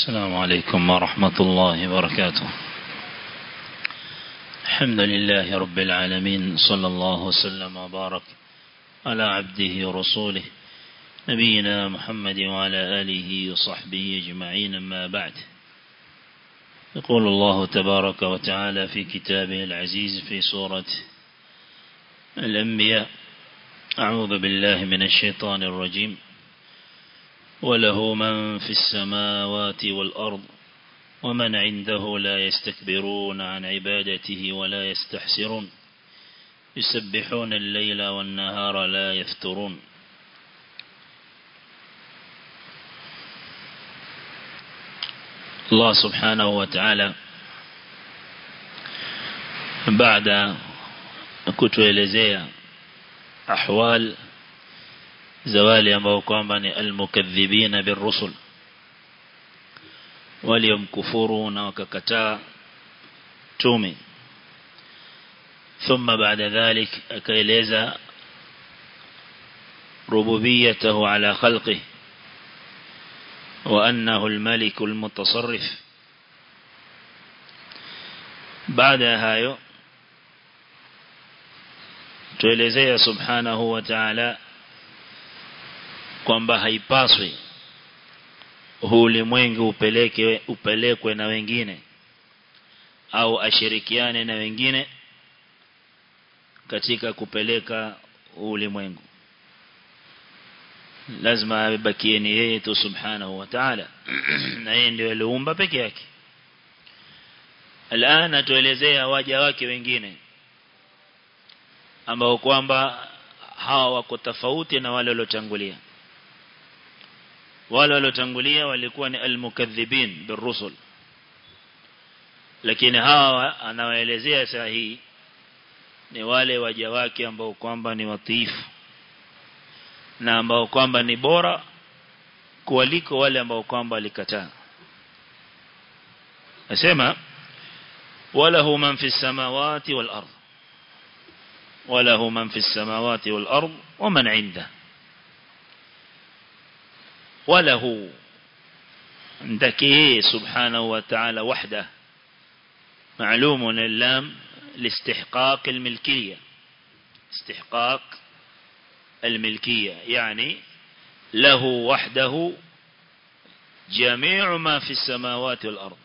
السلام عليكم ورحمة الله وبركاته الحمد لله رب العالمين صلى الله وسلم وبارك على عبده ورسوله نبينا محمد وعلى آله وصحبه أجمعين ما بعد يقول الله تبارك وتعالى في كتابه العزيز في سورة الأنبياء أعوذ بالله من الشيطان الرجيم وله من في السماوات والأرض ومن عنده لا يستكبرون عن عبادته ولا يستحسرون يسبحون الليل والنهار لا يفترون الله سبحانه وتعالى بعد kutuelezea ahwal zawali ambao kwamba ni almukaththibina birrusul waliomkufuru na wakakataa tume ثم بعد ذلك akaeleza ربوبيته على خلقه وأنه الملك المتصرف بعد هايو tuelezea subhanahu wa ta'ala kwamba haipaswi huu ulimwengu upeleke upelekwe na wengine au ashirikiane na wengine katika kupeleka ulimwengu lazima abakie ni yeye tu subhanahu wa ta'ala na yeye ndio aliumba peke yake alana tuelezea waja wake wengine ambao kwamba hawa wako tofauti na wale waliotangulia wale waliotangulia walikuwa ni almukaththibin birusul lakini hawa anawaelezea saa hii ni wale waja wake ambao kwamba ni watiifu na ambao kwamba ni bora kuliko wale ambao kwamba walikataa nasema walahu man fi samawati wal ardh وله من في السماوات والأرض ومن عنده وله عندك سبحانه وتعالى وحده معلوم اللام لاستحقاق الملكية استحقاق الملكية يعني له وحده جميع ما في السماوات والأرض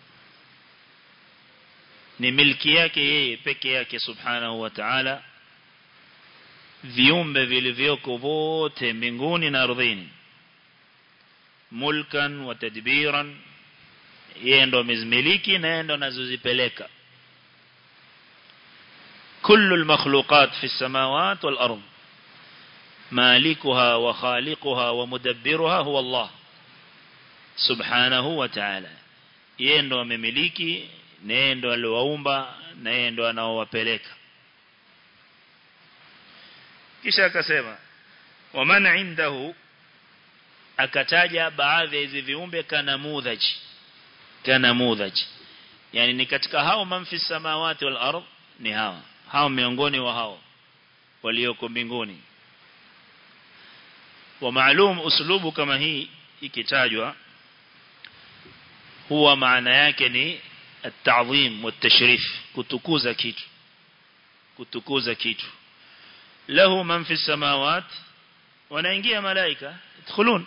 ni milki yake yeye peke yake subhanahu wa ta'ala viumbe vilivyoko vote mbinguni na ardhini mulkan wa tadbiran yeye ndo amezimiliki na yeye ndo anazozipeleka كل المخلوقات في السماوات والأرض مالكها وخالقها ومدبرها هو الله سبحانه وتعالى yeye ndo amemiliki na yeye ndo aliwaumba na yeye ndo anaowapeleka kisha akasema waman indahu akataja baadhi ya hizi viumbe kana mudhaj kana mudhaj yani ni katika hao manfi samawati wal ardh ni hawa hao miongoni wa hao walioko mbinguni wa maalum uslubu kama hii ikitajwa huwa maana yake ni at-ta'zim wa tashrif kutukuza kitu kutukuza kitu له من في السماوات wanaingia malaika yadkhulun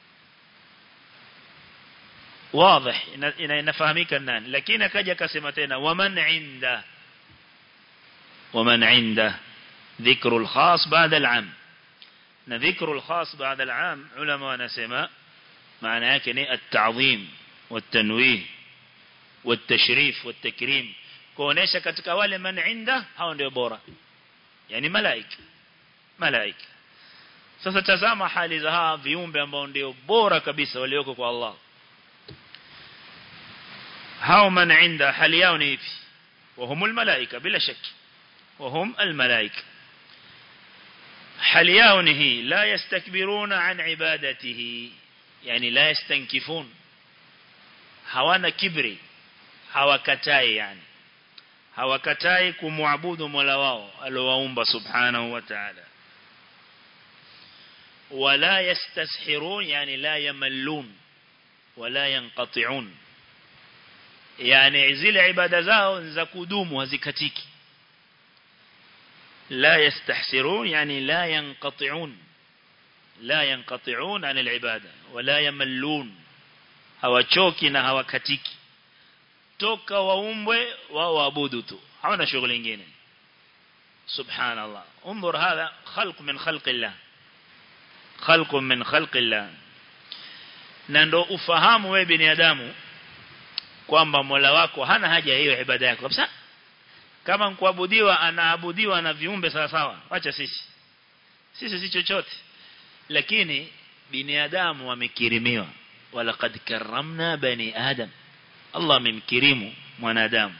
واضح inafahamika nani lakini akaja akasema tena waman inda waman inda ذكر الخاص بعد العام na ذكر الخاص بعد العام ulama wanasema maana yake ni at-ta'zim wat-tanwih wat-tashrif wat-takrim kuonesha katika wale man inda hao ndio bora yani malaika malaika sasa tazama hali za hawa viumbe ambao ndio bora kabisa walioko kwa Allah hao man inda hali yao ni hivi وهم الملائكه bila shaki وهم الملائكه hali yao ni hii la yastakbiruna an ibadatihi yani la yastankifun hawana kibri hawakatai yani hawakatai kumwabudu Mola wao aliowaumba subhanahu wa ta'ala wala yastashirun yani la yamallun wala yanqati'un yani zile ibada zao za kudumu hazikatiki la yastahsirun yani la yanqati'un la yanqati'un an al-ibada wala yamallun hawachoki na hawakatiki toka waumbwe wao waabudu tu hawana shughuli nyingine subhanallah انظر هذا خلق من خلق الله خلق من خلق الله na ndo ufahamu wewe binadamu kwamba Mola wako hana haja hiyo ibada yako kabisa kama kuabudiwa anaabudiwa na viumbe sawa sawa acha sisi sisi si chochote lakini binadamu wamekirimiwa walaqad karramna bani adam Allah amemkirimu mwanadamu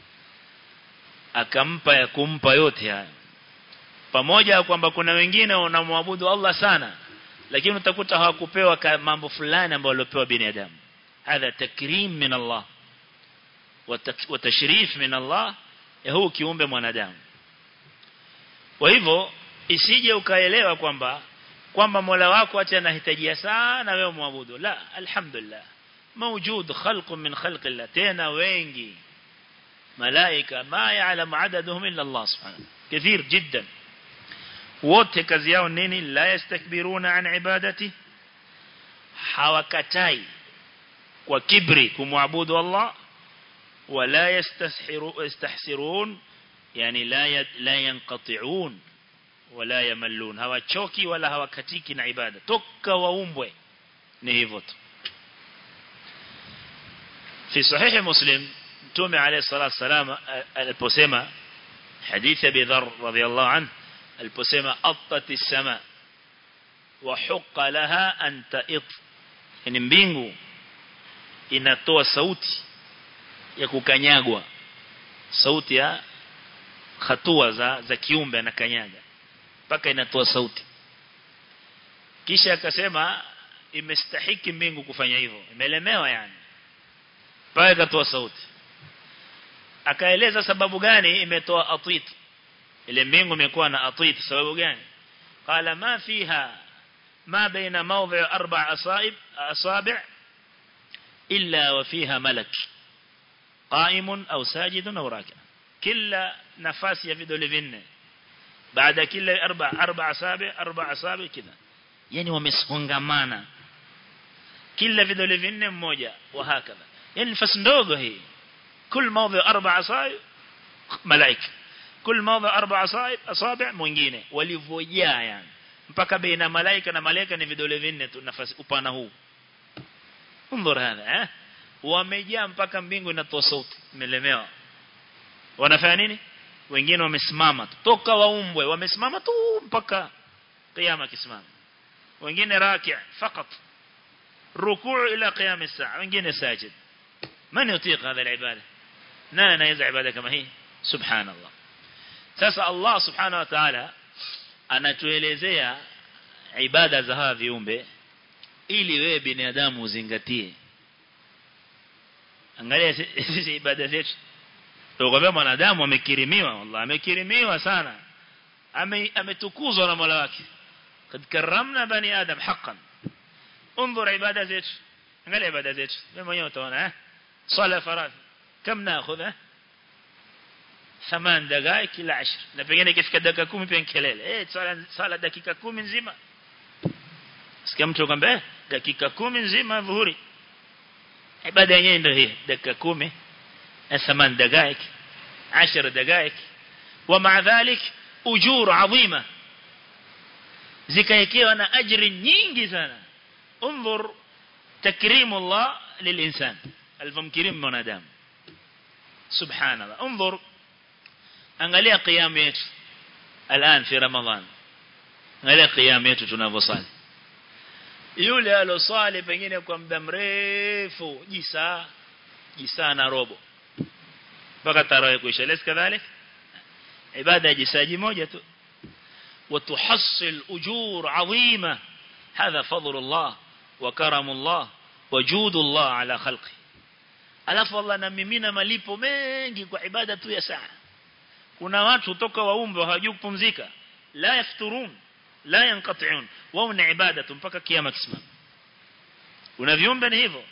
akampa ya kumpa yote haya pamoja kwamba kuna wengine wanamwabudu Allah sana lakini utakuta hawakupewa mambo fulani ambayo waliopewa binadamu hadha takrim min Allah wa tashrif min Allah ya huu kiumbe mwanadamu kwa hivyo isije ukaelewa kwamba kwamba Mola wako acha anahitajia sana wewe muabudu la alhamdulillah موجود خلق من خلق الله تينا wengi malaika ma ya'lamu adaduhum illa Allah subhanahu كثير جدا wote kazi yao nini la yastakbiruna an ibadati hawakatai kwa kibri kumwabudu Allah wala yastashiru yastahsirun yani la la yanqati'un wala yamallun hawachoki wala hawakatiki na ibada toka waumbwe ni hivyo tu في صحيح مسلم تومي عليه الصلاة والسلام البسيمة حديث أبي ذر رضي الله عنه البسيمة أطت السماء وحق لها أن تئط يعني mbingu inatoa sauti ya kukanyagwa sauti ya hatua za za kiumbe anakanyaga mpaka inatoa sauti kisha akasema imestahiki mbingu kufanya hivyo imelemewa yani pale katoa sauti akaeleza sababu gani imetoa atit ile mbingu imekuwa na atit sababu gani qala ma fiha ma baina mawdhi' arba' asaib asabi' illa wa fiha malak qa'imun aw sajidun aw raki' kila nafasi ya vidole vinne baada kila arba arba asabi arba asabi kida yani wamesongamana kila vidole vinne mmoja wa hakadha yani nafasi ndogo hii كل موضع أربع أصابع ملائكة كل موضع أربع أصابع أصابع mwingine walivyojaa yani mpaka baina malaika na malaika ni vidole vinne tu nafasi upana huu unzur hadha eh wamejaa mpaka mbingu inatoa sauti imelemewa wanafanya nini wengine wamesimama tu toka waumbwe wamesimama tu mpaka kiyama kisimama wengine raki' fakat rukuu ila qiyam as-saa wengine sajid من يطيق هذا العبادة نانا نيزع عبادة كما هي سبحان الله sasa Allah subhanahu wa ta'ala anatuelezea ibada za hawa viumbe ili wewe binadamu uzingatie angalia sisi ibada zetu tukwambia mwanadamu amekirimiwa wallahi amekirimiwa sana ametukuzwa na Mola wake kad karramna bani adam haqqan انظر ibada zetu angalia ibada zetu wewe mwenyewe utaona eh صلاة فرض كم ناخذه ثمان دقائق إلى عشر na pengine ikifika dakika 10 pia kelele eh sala sala dakika 10 nzima sikia mtu kwamba dakika 10 nzima dhuhuri ibada yenyewe ndio hii dakika 10 ثمان دقائق 10 دقائق ومع ذلك اجور عظيمه zikaekewa na ajri nyingi sana انظر تكريم الله للإنسان alivyomkirimu mwanadamu subhanallah انظر angalia qiyam yetu الان في رمضان angalia qiyam yetu tunavyosali yule alosali pengine kwa muda mrefu jisaa jisaa na robo mpaka tarawih kuisha lesi kadhalik ibada ya jisaji moja tu وتحصل أجور عظيمة هذا فضل الله وكرم الله وجود الله على خلقه alafu Allah anamimina malipo mengi kwa ibada tu ya saa kuna watu toka waumbe hawajui kupumzika la yafturun la yanqati'un wao ni ibada tu mpaka kiyama kisimama kuna viumbe ni hivyo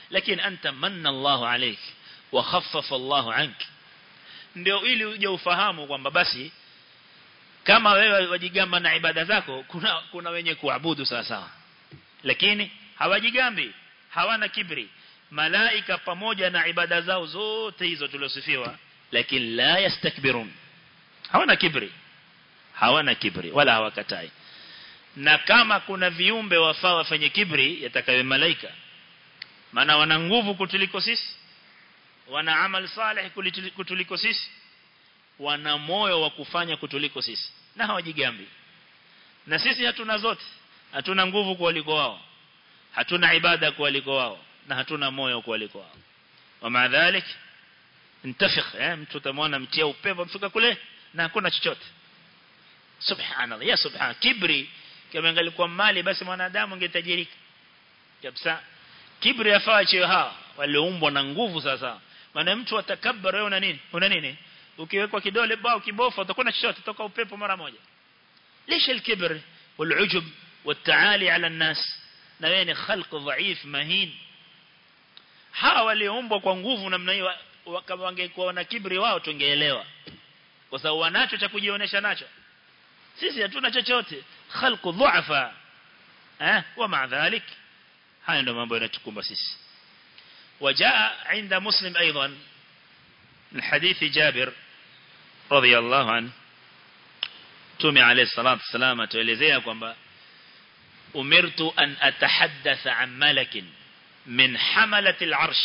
lakini anta manna Allah alayk wa khaffafa Allah ank ndio ili uje ufahamu kwamba basi kama wewe wajigamba na ibada zako kuna kuna wenye kuabudu sawa sawa lakini hawajigambi hawana kibri malaika pamoja na ibada zao zote hizo tuliosifiwa lakini la yastakbirun hawana kibri hawana kibri wala hawakatai na kama kuna viumbe wafaa wafanye kibri yatakawe malaika maana wana nguvu kutuliko sisi wana amal salih kutuliko sisi wana moyo wa kufanya kutuliko sisi na hawajigambi na sisi hatuna zote hatuna nguvu kuliko wao hatuna ibada kuliko wao na hatuna moyo kuliko wao wa maadhalik intafikh eh mtu tamwona mtia upepo mfika kule na hakuna chochote subhanallah ya subhan kibri kama ingalikuwa mali basi mwanadamu angetajirika kabisa kibri yafaa chio hawa walioumbwa na nguvu sasa maana mtu atakabbar wewe una nini una nini ukiwekwa kidole bao kibofu utakuwa na chochote toka upepo mara moja ليش الكبر والعجب والتعالي على الناس na wewe ni khalq dhaif mahin hawa walioumbwa kwa nguvu namna hiyo kama wangekuwa na kibri wao tungeelewa kwa sababu wanacho cha kujionesha nacho sisi hatuna chochote khalq dhuafa eh wa ma dhalik haya ndio mambo yanatukumba sisi وجاء عند مسلم أيضا من حديث جابر رضي الله عنه تومي عليه الصلاة والسلام توليزيها كما أمرت أن أتحدث عن ملك من حملة العرش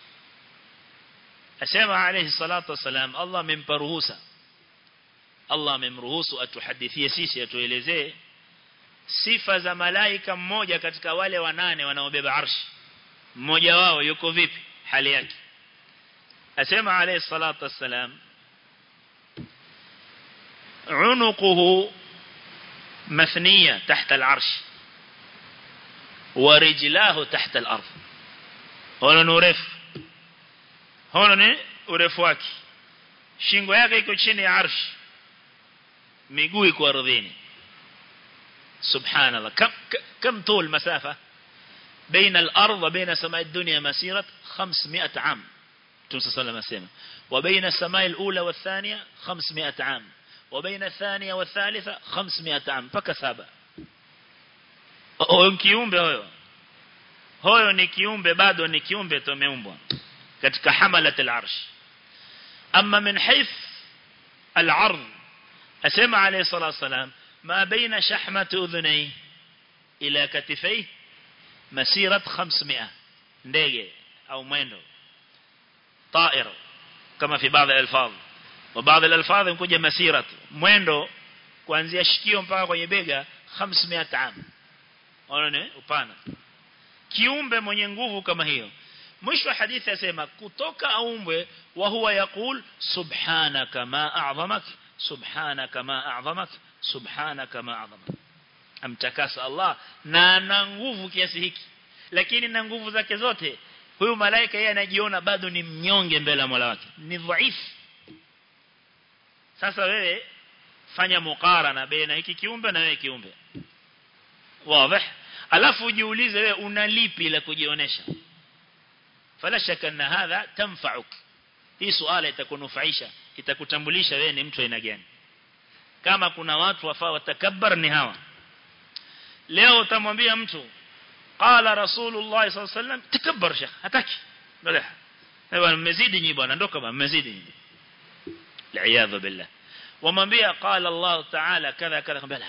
أسمع عليه الصلاة والسلام الله من برهوسة الله من رهوسه أتحدثي سيسي أتوليزيه sifa za malaika mmoja katika wale wanane wanaobeba arshi mmoja wao yuko vipi hali yake asema alayhi salatu wassalam unuquhu مثنية تحت العرش ورجلاه تحت الأرض هنا نورف هنا ni urefu wake shingo yake iko chini ya arsh miguu iko ardhini سبحان الله كم كم طول مسافة بين الأرض وبين سماء الدنيا مسيرة 500 عام تنسى صلى الله عليه وسلم وبين السماء الأولى والثانية 500 عام وبين الثانية والثالثة 500 عام فكسابة huyo kiumbe huyo huyo ni kiumbe bado ni kiumbe tumeumbwa katika hamalat al-arsh amma min hayth al-ard asema alayhi salatu wasalam ما بين شحمة أذنيه إلى كتفيه مسيرة 500 ndege au mwendo طائر kama في بعض الألفاظ وبعض الألفاظ ينkuja مسيرة mwendo kuanzia shikio mpaka kwenye bega 500 am unaona upana kiumbe mwenye nguvu kama hiyo mwisho wa hadithi yasema kutoka aumbwe wa huwa yakul subhanaka ma a'zamak subhanaka ma a'zamak subhanaka ma a'zamak amtakasa Allah na ana nguvu kiasi hiki lakini na nguvu zake zote huyu malaika yeye anajiona bado ni mnyonge mbele ya Mola wake ni dhaifu sasa wewe fanya mukarana baina hiki kiumbe na wewe kiumbe wazi alafu ujiulize wewe una lipi la kujionesha fala shaka anna hadha tanfa'uk hii swala itakunufaisha itakutambulisha wewe ni mtu aina gani kama kuna watu wafaa watakabbar ni hawa leo utamwambia mtu qala rasulullah sallallahu alaihi wasallam takabbar shekh hataki bala ewa mmezidi nyi bwana ndoka bwana mmezidi li'iyadhu billah wamwambia qala allah ta'ala kadha kadha bala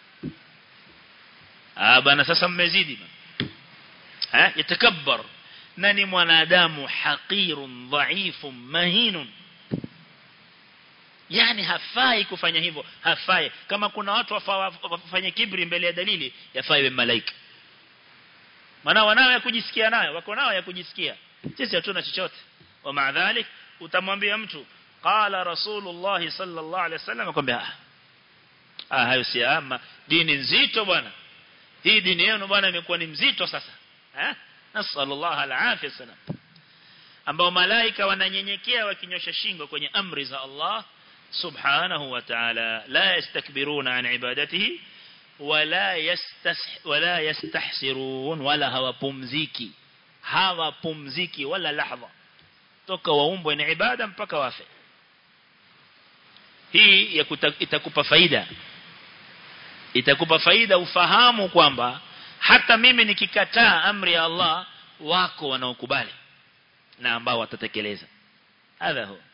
ah bwana sasa mmezidi ha yatakabbar nani mwanadamu haqirun dhaifun mahinun yani hafai kufanya hivyo hafai kama kuna watu wafanye kibri mbele ya dalili yafai we malaika maana wanao ya kujisikia nayo wako nao ya kujisikia sisi hatuna chochote wa maadhalik utamwambia mtu qala rasulullah sallallahu alaihi wasallam akwambia ah hayo si ama dini nzito bwana hii dini yenu bwana imekuwa ni mzito sasa eh nasallallahu alaihi wasallam ambao malaika wananyenyekea wakinyosha shingo kwenye amri za Allah subhanahu wa ta'ala la yastakbiruna an ibadatihi wala yastas wala yastahsirun wala hawapumziki hawapumziki wala lahadha toka waumbwe ni ibada mpaka wafe hii ya kuta, itakupa faida itakupa faida ufahamu kwamba hata mimi nikikataa amri ya Allah wako wanaokubali na ambao watatekeleza hadha huwa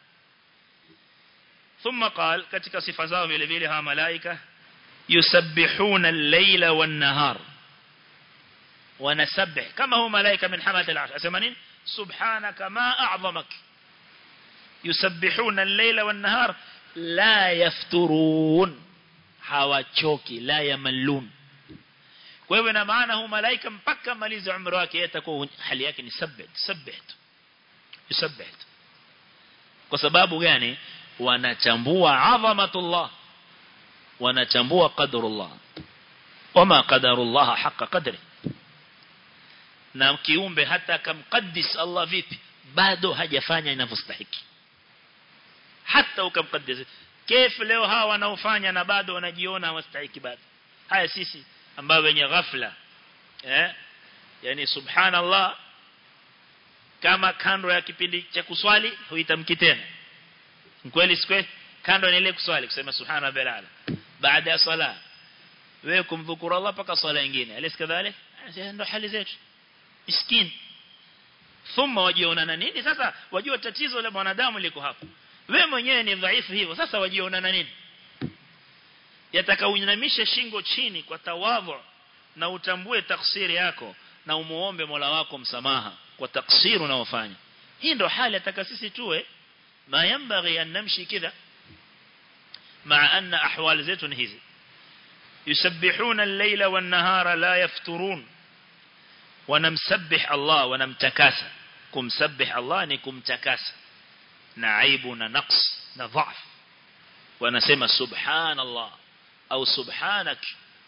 ثم قال katika sifa zao vile vile hawa malaika yusabbihuna al-layla wan-nahar wanasabbih kama huwa malaika min hamalat al-arsh asema nini subhanaka ma a'zamak yusabbihuna al-layla wan-nahar la yafturun hawachoki la yamallun kwa hivyo ina maana huyu malaika mpaka malize umri wake atakuwa hali yake ni sabbih sabbih yusabbih kwa sababu gani wanachambua adhamatullah wanachambua qadrullah wama qadarullah haqa qadri na kiumbe hata kamqaddis Allah vipi bado hajafanya inavyostahiki hata ukamqaddis kif leo hawa wanaofanya na bado wanajiona hawastahiki bado haya sisi ambao wenye ghafla eh yani subhanallah kama kando ya kipindi cha kuswali huitamki tena kweli sikwe kando ni ile kuswali kusema subhana rabbil ala baada ya sala wewe kumdhukuru Allah paka swala nyingine alis kadhalik ndio hali zetu miskin thumma wajiona na nini sasa wajua tatizo la mwanadamu liko hapo wewe mwenyewe ni dhaifu hivyo sasa wajiona na nini yataka uinamishe shingo chini kwa tawadhu na utambue taksiri yako na umuombe Mola wako msamaha kwa taksiri unaofanya hii ndio hali ataka sisi tuwe ما ينبغي أن نمشي كذا مع أن أحوال زيتون هذي يسبحون الليل والنهار لا يفترون ونمسبح الله ونمتكاسى كم سبح الله نكم تكاسى نعيبنا نقص نضعف ونسمى سبحان الله أو سبحانك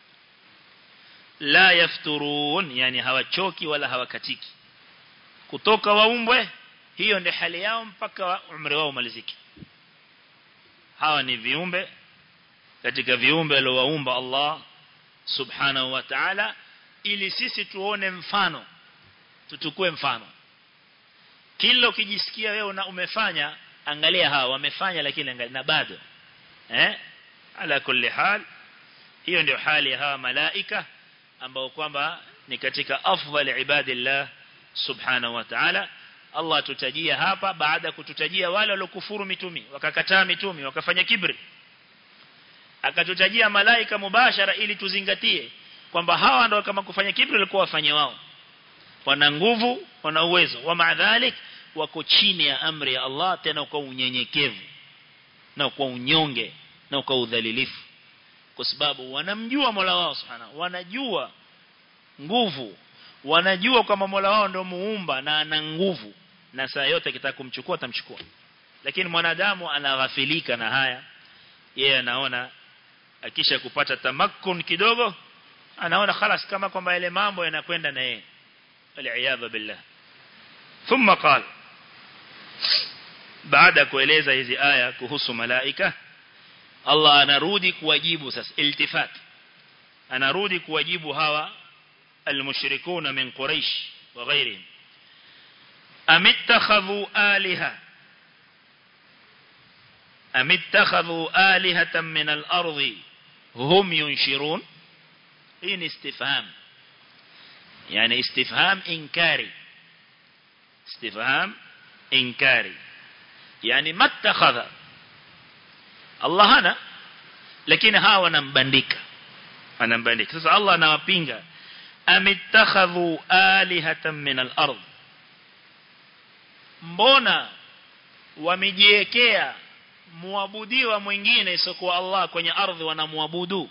لا يفترون يعني هوا تشوكي ولا هوا كتيكي kutoka waumbwe hiyo ndio hali yao mpaka umri wao umalizike hawa ni viumbe katika viumbe aliowaumba Allah subhanahu wa ta'ala ili sisi tuone mfano tutukue mfano kila ukijisikia wewe una umefanya angalia hawa wamefanya lakini angalia na bado eh ala kulli hal hiyo ndio hali ya hawa malaika ambao kwamba ni katika afdal ibadillah subhanahu wa ta'ala Allah tutajia hapa baada ya kututajia wale waliokufuru mitumi wakakataa mitumi wakafanya kibri akatutajia malaika mubashara ili tuzingatie kwamba hawa ndio kama kufanya kibri walikuwa wafanye wao wana nguvu wana uwezo wa maadhalik wako chini ya amri ya Allah tena kwa unyenyekevu na kwa unyonge na kwa udhalilifu kwa sababu wanamjua Mola wao subhanahu wanajua nguvu wanajua kwamba Mola wao ndio muumba na ana nguvu na saa yote kitaka kumchukua atamchukua lakini mwanadamu anaghafilika na haya yeye anaona akisha kupata tamakkun kidogo anaona خلاص kama kwamba ile mambo yanakwenda na yeye waliaadha billah thumma qala baada kueleza hizi aya kuhusu malaika Allah anarudi kuwajibu sasa iltifat anarudi kuwajibu hawa المشركون من قريش وغيرهم أم اتخذوا آلهة أم اتخذوا آلهة من الأرض هم ينشرون إن استفهام يعني استفهام إنكاري استفهام إنكاري يعني ما اتخذ الله هنا لكن هاو نمبندك anambandika sasa Allah anawapinga amittakhadhu alihatan min al-ard mbona wamejiwekea muabudiwa mwingine isiyokuwa Allah kwenye ardhi wanamwabudu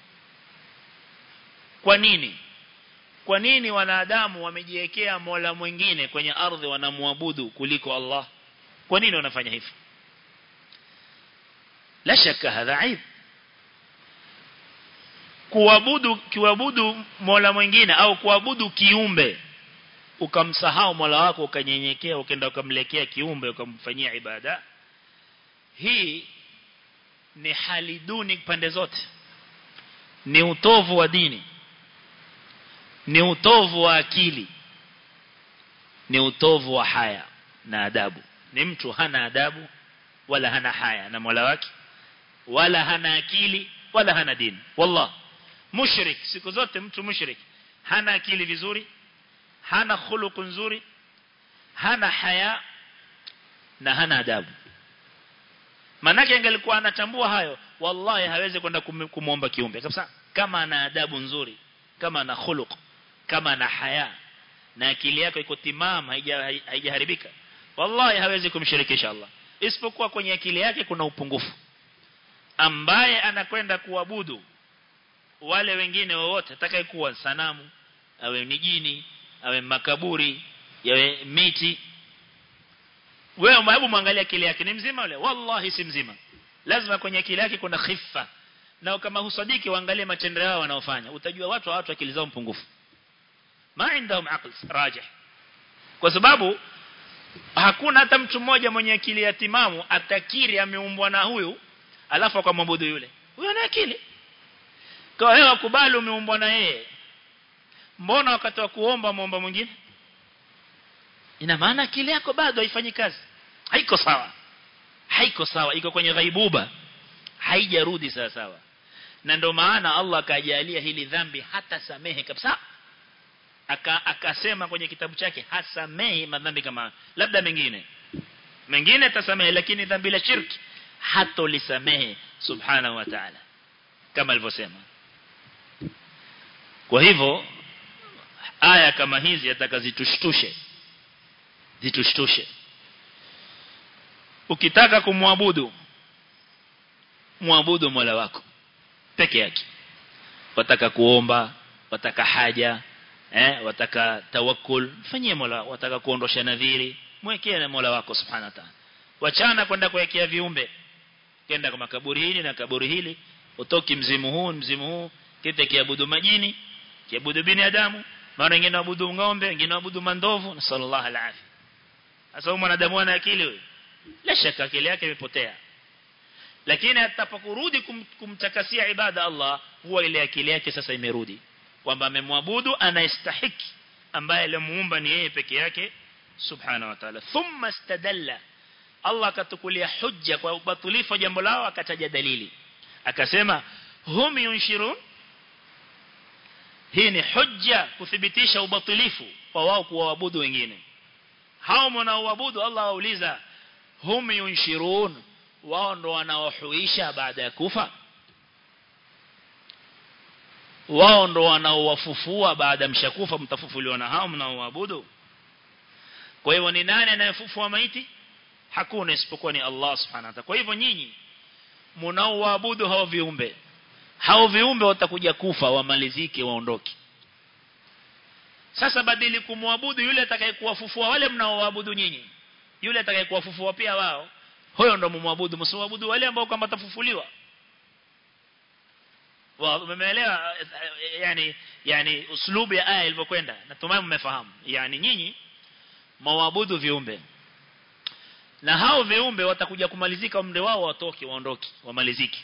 kwa nini kwa nini wanadamu wamejiwekea mola mwingine kwenye ardhi wanamwabudu kuliko Allah kwa nini wanafanya hivyo la shaka hadha aib kuabudu kiabudu mola mwingine au kuabudu kiumbe ukamsahau mola wako ukanyenyekea ukaenda ukamlekea kiumbe ukamfanyia ibada hii ni hali duni pande zote ni utovu wa dini ni utovu wa akili ni utovu wa haya na adabu ni mtu hana adabu wala hana haya na Mola wake wala hana akili wala hana dini wallah mushrik siku zote mtu mushrik hana akili vizuri hana khuluq nzuri hana haya na hana adabu manake angelikuwa anatambua hayo wallahi hawezi kwenda kumuomba kiumbe kabisa kama ana adabu nzuri kama ana khuluq kama ana haya na akili yako iko timam haijaharibika wallahi hawezi kumshirikisha Allah isipokuwa kwenye akili yake kuna upungufu ambaye anakwenda kuabudu wale wengine wowote atakayekuwa sanamu awe ni jini awe makaburi yawe miti wewe hebu muangalia akili yake ni mzima yule wallahi si mzima lazima kwenye akili yake kuna khifa na kama husadiki waangalie matendo yao wanaofanya utajua watu watu akili zao mpungufu ma indahum aql rajih kwa sababu hakuna hata mtu mmoja mwenye akili ya timamu atakiri ameumbwa na huyu alafu akamwabudu yule huyo ana akili kwa hiyo akubali umeumbwa na yeye mbona wakati wa kuomba muomba mwingine ina maana akili yako bado haifanyi kazi haiko sawa haiko sawa iko kwenye ghaibuba haijarudi sawa sawa na ndio maana Allah akajalia hili dhambi hata samehe kabisa aka akasema kwenye kitabu chake hasamehi madhambi kama labda mengine mengine tasamehe lakini dhambi la shirki hatolisamehe subhanahu wa ta'ala kama alivyosema kwa hivyo aya kama hizi atakazitushtushe zitushtushe ukitaka kumwabudu muabudu Mola wako peke yake wataka kuomba wataka haja eh wataka tawakkul fanyie Mola wataka kuondosha nadhiri mwekee na Mola wako subhanahu wa ta'ala wachana kwenda kuwekea viumbe kenda kwa makaburi hili na kaburi hili utoki mzimu huu mzimu huu kete kiabudu majini kiabudu binadamu mara wengine waabudu ng'ombe wengine waabudu mandovu na sallallahu alaihi sasa mwanadamu ana akili huyo la shaka akili yake imepotea lakini atakaporudi kum, kumtakasia ibada Allah huwa ile akili yake sasa imerudi kwamba amemwabudu anayestahiki ambaye alimuumba ni yeye peke yake subhanahu wa ta'ala thumma istadalla Allah akatukulia hujja kwa ubatulifu jambo lao akataja dalili akasema hum yunshirun hii ni hujja kuthibitisha ubatilifu wa wao kuwaabudu wengine hao mnaoabudu Allah wauliza hum yunshirun wao ndo wanaohuisha baada ya kufa wao ndo wanaowafufua baada mshakufa mtafufuliwa na hao mnaoabudu kwa hivyo ni nani anayefufua maiti hakuna isipokuwa ni Allah subhanahu wa ta'ala kwa hivyo nyinyi mnaoabudu hao viumbe hao viumbe watakuja kufa wamalizike waondoke sasa badili kumwabudu yule atakayekuwafufua wale mnaoabudu nyinyi yule atakayekuwafufua pia wao huyo ndo mumwabudu msiwabudu wale ambao kama tafufuliwa umeelewa yani yani uslubu ya aya ilivyokwenda natumai mmefahamu yani nyinyi mwabudu viumbe na hao viumbe watakuja kumalizika umri wao watoke waondoke wamalizike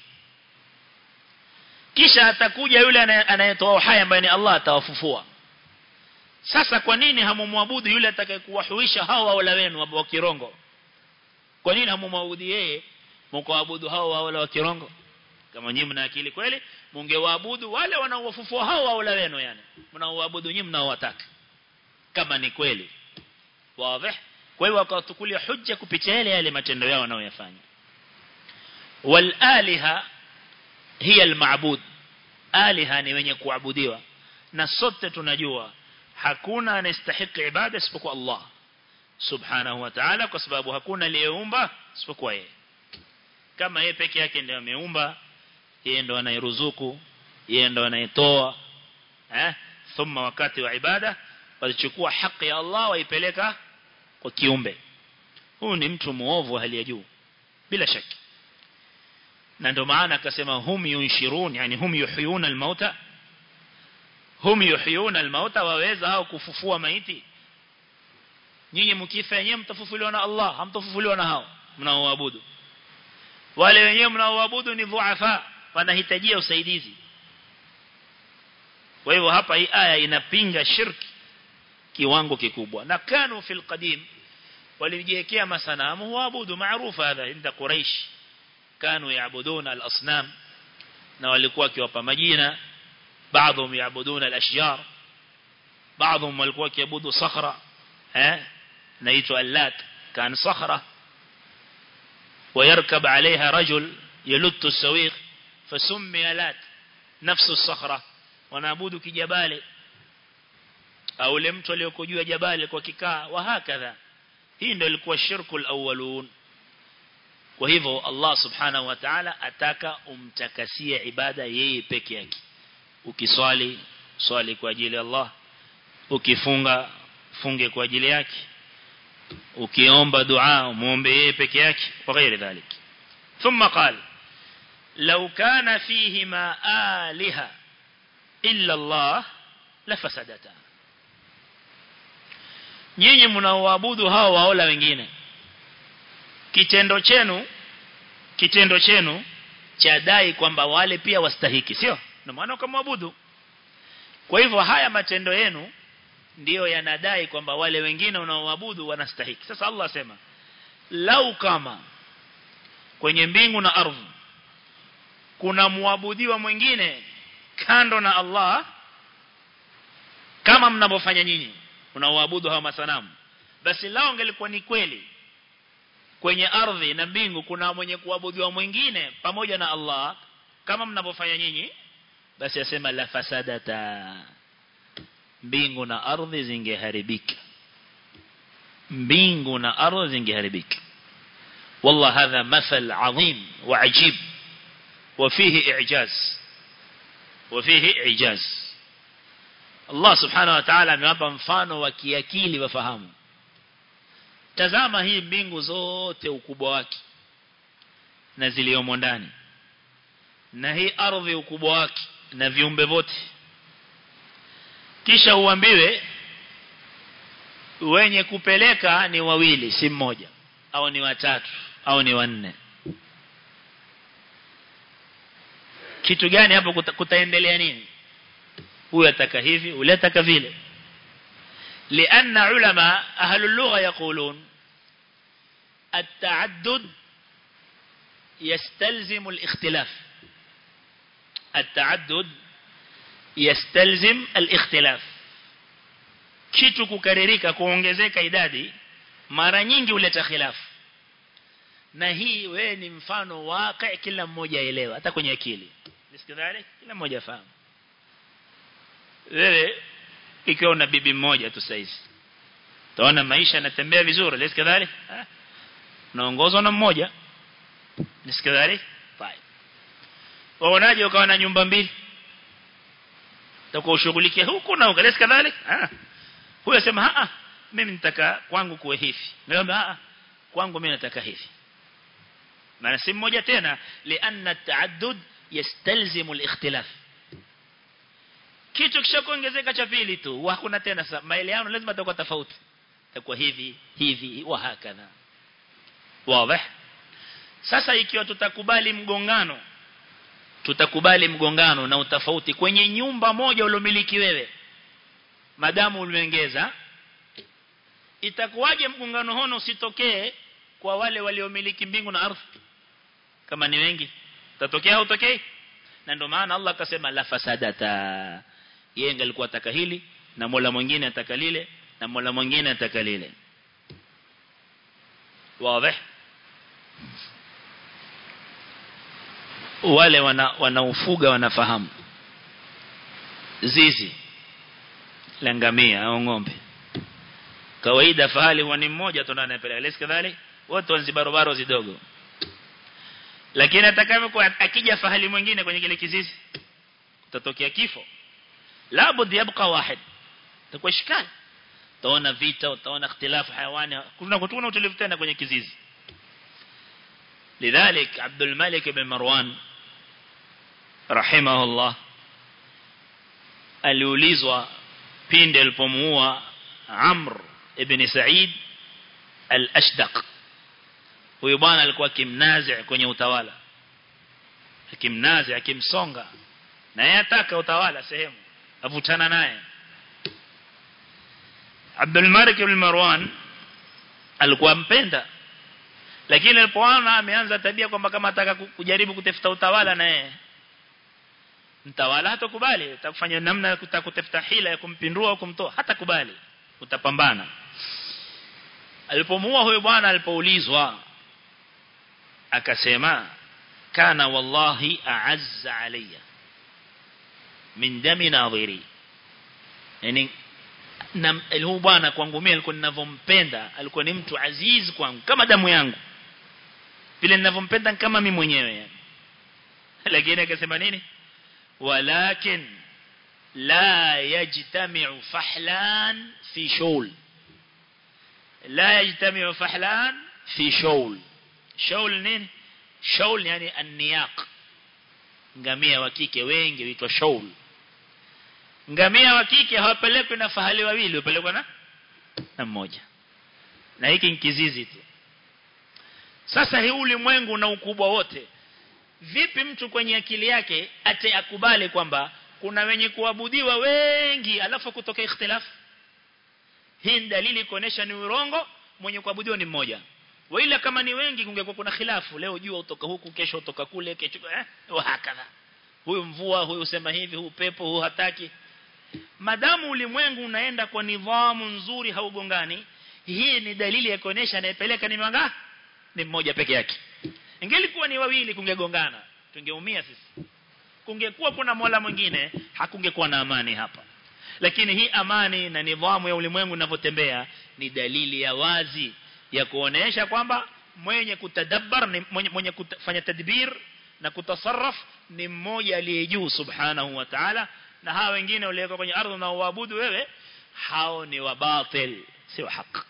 kisha atakuja yule anayetoa uhai ambaye ni Allah atawafufua sasa kwa nini hamumwabudu yule atakayekuwahuisha hao wala wenu wa kirongo kwa nini hamumwabudu yeye mkaabudu hao wala wa kirongo kama nyinyi mna akili kweli mungewaabudu wale wanaowafufua hao wala wenu yani mnaoabudu nyinyi mnaowataka kama ni kweli wazi kwa hiyo wakatukulia hujja kupitia yale yale matendo yao wanayoyafanya wal aliha hiya al ma'bud aliha ni wenye kuabudiwa na sote tunajua hakuna anastahili ibada isipokuwa Allah subhanahu wa ta'ala kwa sababu hakuna aliyeumba isipokuwa yeye kama yeye peke yake ndiye ameumba yeye ndo anayeruzuku yeye ndo anayetoa eh thumma wakati wa ibada walichukua haki ya Allah waipeleka kwa kiumbe huu ni mtu muovu hali ya juu bila shaki na ndio maana akasema hum yunshirun yani hum yuhyuna almauta hum yuhyuna almauta waweza hao kufufua maiti nyinyi mkifa yenyewe mtafufuliwa na Allah hamtafufuliwa na hao mnaoabudu wale wenyewe mnaoabudu ni dhuafa wanahitajia usaidizi kwa hivyo hapa hii aya inapinga shirki kiwango kikubwa na kanu fil qadim walijiwekea masanamu waabudu maarufu hadha inda quraish kanu yaabuduna al-asnam na walikuwa kiwapa majina baadhi yaabuduna al-ashjar baadhi walikuwa kiabudu sakhra eh naitwa allat kan sakhra ويركب عليها رجل يلت السويق فسمي لات نفس الصخرة ونعبد كجبال au ule mtu aliyoko juu ya jabali kwa kikaa wa hakadha hii ndio ilikuwa shirku alawwalun kwa hivyo Allah subhanahu wa ta'ala ataka umtakasie ibada yeye peke yake ukiswali swali kwa ajili ya Allah ukifunga funge kwa ajili yake ukiomba dua muombe yeye peke yake wa ghairi dhalik thumma qala law kana fihima aliha illa Allah lafasadata nyinyi mnaoabudu hao waola wengine kitendo chenu kitendo chenu cha dai kwamba wale pia wastahiki sio na maana ukamwabudu kwa hivyo haya matendo yenu ndiyo yanadai kwamba wale wengine unaoabudu wanastahiki sasa Allah asema lau kama kwenye mbingu na ardhi kuna muabudiwa mwingine kando na Allah kama mnavyofanya nyinyi unaoabudu hawa masanamu basi lao angelikuwa ni kweli kwenye ardhi na mbingu kuna mwenye kuabudiwa mwingine pamoja na Allah kama mnavyofanya nyinyi basi asema la fasadata mbingu na ardhi zingeharibika mbingu na ardhi zingeharibika والله هذا مثل عظيم وعجيب وفيه إعجاز وفيه إعجاز Allah subhanahu wa ta'ala amewapa mfano wa kiakili wafahamu tazama hii mbingu zote ukubwa wake na ziliomo ndani na hii ardhi ukubwa wake na viumbe vote kisha uambiwe wenye kupeleka ni wawili si mmoja au ni watatu au ni wanne kitu gani hapo kuta, kutaendelea nini huyu ataka hivi ule ataka vile لأن علماء أهل اللغة يقولون التعدد يستلزم الاختلاف التعدد يستلزم الاختلاف kitu kukaririka kuongezeka idadi mara nyingi huleta khilafu na hii wewe ni mfano waqi kila mmoja aelewa hata kwenye akili nisikidhalik kila mmoja afahamu wewe ikiwa una bibi mmoja tu saizi utaona maisha yanatembea vizuri nisikidhalik naongozwa na mmoja nisikidhalik fine waonaje ukawa na nyumba mbili utakuwa ushughulikia huku na huko nisikidhalik ah huyo asema a mimi nitaka kwangu kuwe hivi naomba a kwangu mimi nataka hivi maana si mmoja tena lianna taaddud yastalzimu al-ikhtilaf kitu kishakuongezeka cha pili tu hakuna tena maelewano lazima atakuwa tofauti itakuwa hivi hivi wa hakadha wazi sasa ikiwa tutakubali mgongano tutakubali mgongano na utofauti kwenye nyumba moja uliomiliki wewe madamu uliongeza itakuwaje mgongano hono usitokee kwa wale waliomiliki mbingu na ardhi kama ni wengi tatokea au tokei na ndio maana Allah akasema la fasadata yeye alikuwa ataka hili na Mola mwingine ataka lile na Mola mwingine ataka lile wazi wale wana wanaofuga wanafahamu zizi la ngamia au ng'ombe kawaida fahali huwa ni mmoja tu anayepeleka lesi kadhalik wote wanzi barobaro zidogo lakini atakavyokuwa akija fahali mwingine kwenye kile kizizi kutatokea kifo labud yabqa wahid takuwa shikali utaona vita utaona ikhtilafu hayawani kuna kutuna utulivu tena kwenye kizizi lidhalik Abdul Malik ibn Marwan rahimahullah aliulizwa pindi alipomuua Amr ibn Sa'id al-Ashdaq huyo bwana alikuwa kimnazi kwenye utawala akimnazi akimsonga na yeye ataka utawala sehemu avutana naye Abdul Malik ibn Marwan alikuwa mpenda lakini alipoona ameanza tabia kwamba kama ataka kujaribu kutafuta utawala na yeye mtawala hatakubali utakufanya namna ya kutafuta hila ya kumpindua au kumtoa hata kubali utapambana alipomuua huyo bwana alipoulizwa akasema kana wallahi a'azza alayya min dami nadhiri yani na huyu bwana kwangu mimi alikuwa ninavyompenda alikuwa ni mtu aziz kwangu kama damu yangu vile ninavyompenda kama mimi mwenyewe yani lakini akasema nini walakin la yajtami'u fahlan fi shawl la yajtami'u fahlan fi shawl shawl nini shawl yani an-niyaq ngamia wa kike wengi huitwa shawl ngamia wa kike hawapelekwi na fahali wawili wapelekwa na na mmoja na hiki ni kizizi tu sasa hii ulimwengu na ukubwa wote vipi mtu kwenye akili yake ate akubali kwamba kuna wenye kuabudiwa wengi alafu kutoka ikhtilaf hii ni dalili kuonesha ni urongo mwenye kuabudiwa ni mmoja wala kama ni wengi kungekuwa kuna khilafu leo jua utoka huku kesho utoka kule kesho eh hakadha huyu mvua huyu sema hivi huyu pepo huyu hataki madamu ulimwengu unaenda kwa nidhamu nzuri haugongani hii ni dalili ya kuonesha anayepeleka ni manga ni mmoja peke yake ingelikuwa ni wawili kungegongana tungeumia sisi kungekuwa kuna mola mwingine hakungekuwa na amani hapa lakini hii amani na nidhamu ya ulimwengu inavyotembea ni dalili ya wazi ya kuonesha kwamba mwenye kutadabbar ni mwenye, mwenye kufanya tadbir na kutasarraf ni mmoja aliye juu subhanahu wa ta'ala na hawa wengine walioko kwenye ardhi na waabudu wewe hao ni wabatil si wa haki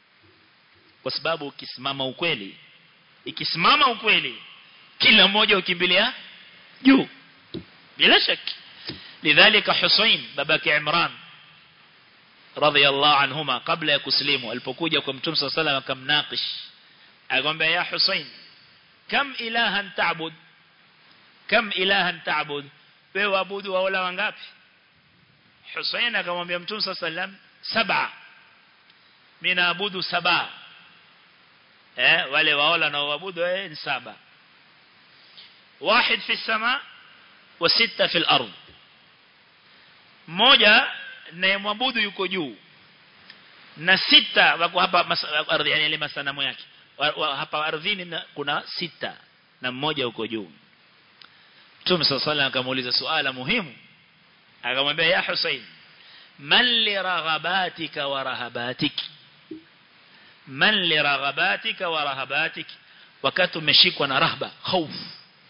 kwa sababu ukisimama ukweli ikisimama ukweli kila mmoja ukimbilia juu bila shaki lidhalika Husain babake Imran radhiyallahu anhuma kabla ya kuslimu alipokuja kwa mtume sallallahu alayhi wasallam akamnaqish akamwambia ya Husain kam ilahan ta'bud kam ilahan ta'bud wewe waabudu wala wangapi Husain akamwambia mtume sallallahu alayhi wasallam saba mimi naabudu saba eh wale waola na waabudu eh ni saba واحد في السماء وستة في الأرض moja nayemwabudu yuko juu na sita wako hapa ardhi yani ile masanamu yake hapa ardhini kuna sita na mmoja yuko juu Mtume صلى الله akamuuliza suala muhimu akamwambia ya Hussein man li raghabatika wa rahabatik man li raghabatika wa rahabatik wakati umeshikwa na rahba hofu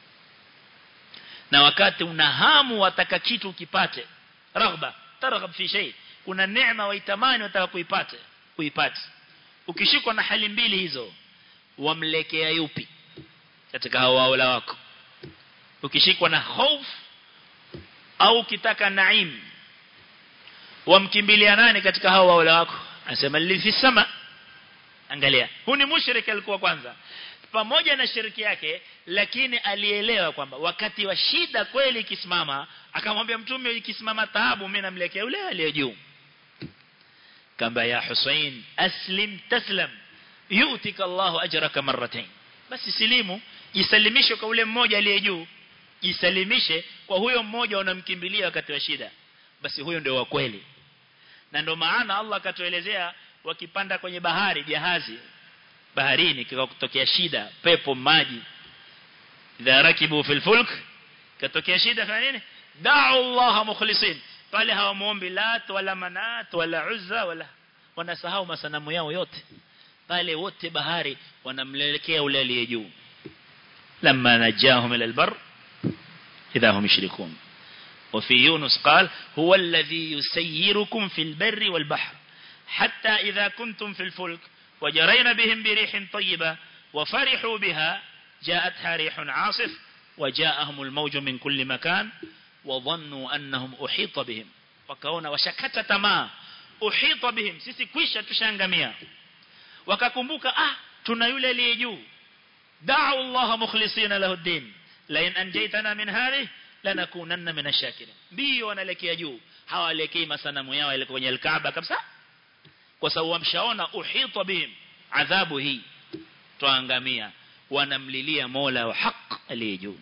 na wakati una hamu wataka kitu ukipate raghba targhab fi shay kuna neema waitamani wataka kuipate kuipate ukishikwa na hali mbili hizo wamlekea yupi katika hao waola wako ukishikwa na hofu au ukitaka naim wamkimbilia nani katika hao waola wako anasema li fi sama angalia huu ni mushrik alikuwa kwanza pamoja na shiriki yake lakini alielewa kwamba wakati wa shida kweli ikisimama akamwambia mtume ikisimama taabu mimi namlekea yule aliye juu kamba ya Hussein aslim taslam yu'tika Allahu ajraka marratayn basi silimu jisalimishe kwa ule mmoja aliye juu jisalimishe kwa huyo mmoja unamkimbilia wakati wa shida basi huyo ndio wa kweli na ndio maana Allah akatuelezea wakipanda kwenye bahari jahazi baharini kika kutokea shida pepo maji idha rakibu fil fulk katokea shida fanya nini da'u Allah mukhlisin pale hawamuombi lat wala manat wala uzza wala wanasahau masanamu yao yote pale wote bahari wanamlelekea ule aliye juu lamma najahum ila albar idha hum yushrikun وفي يونس قال هو الذي يسيركم في البر والبحر حتى إذا كنتم في الفلك وجرين بهم بريح طيبة وفرحوا بها جاءتها ريح عاصف وجاءهم الموج من كل مكان وظنوا أنهم أحيط بهم وكونا وشكت تما أحيط بهم سيسي كويشة تشانغميا وككمبوك آه تنايل ليجو دعوا الله مخلصين له الدين لئن أنجيتنا من هذه lanakunanna minashakirin mbio wanalekea juu hawalekei masanamu yao ile kwenye alkaaba kabisa kwa sababu wamshaona uhita bihim adhabu hii tuangamia wanamlilia Mola wa haq aliyejuu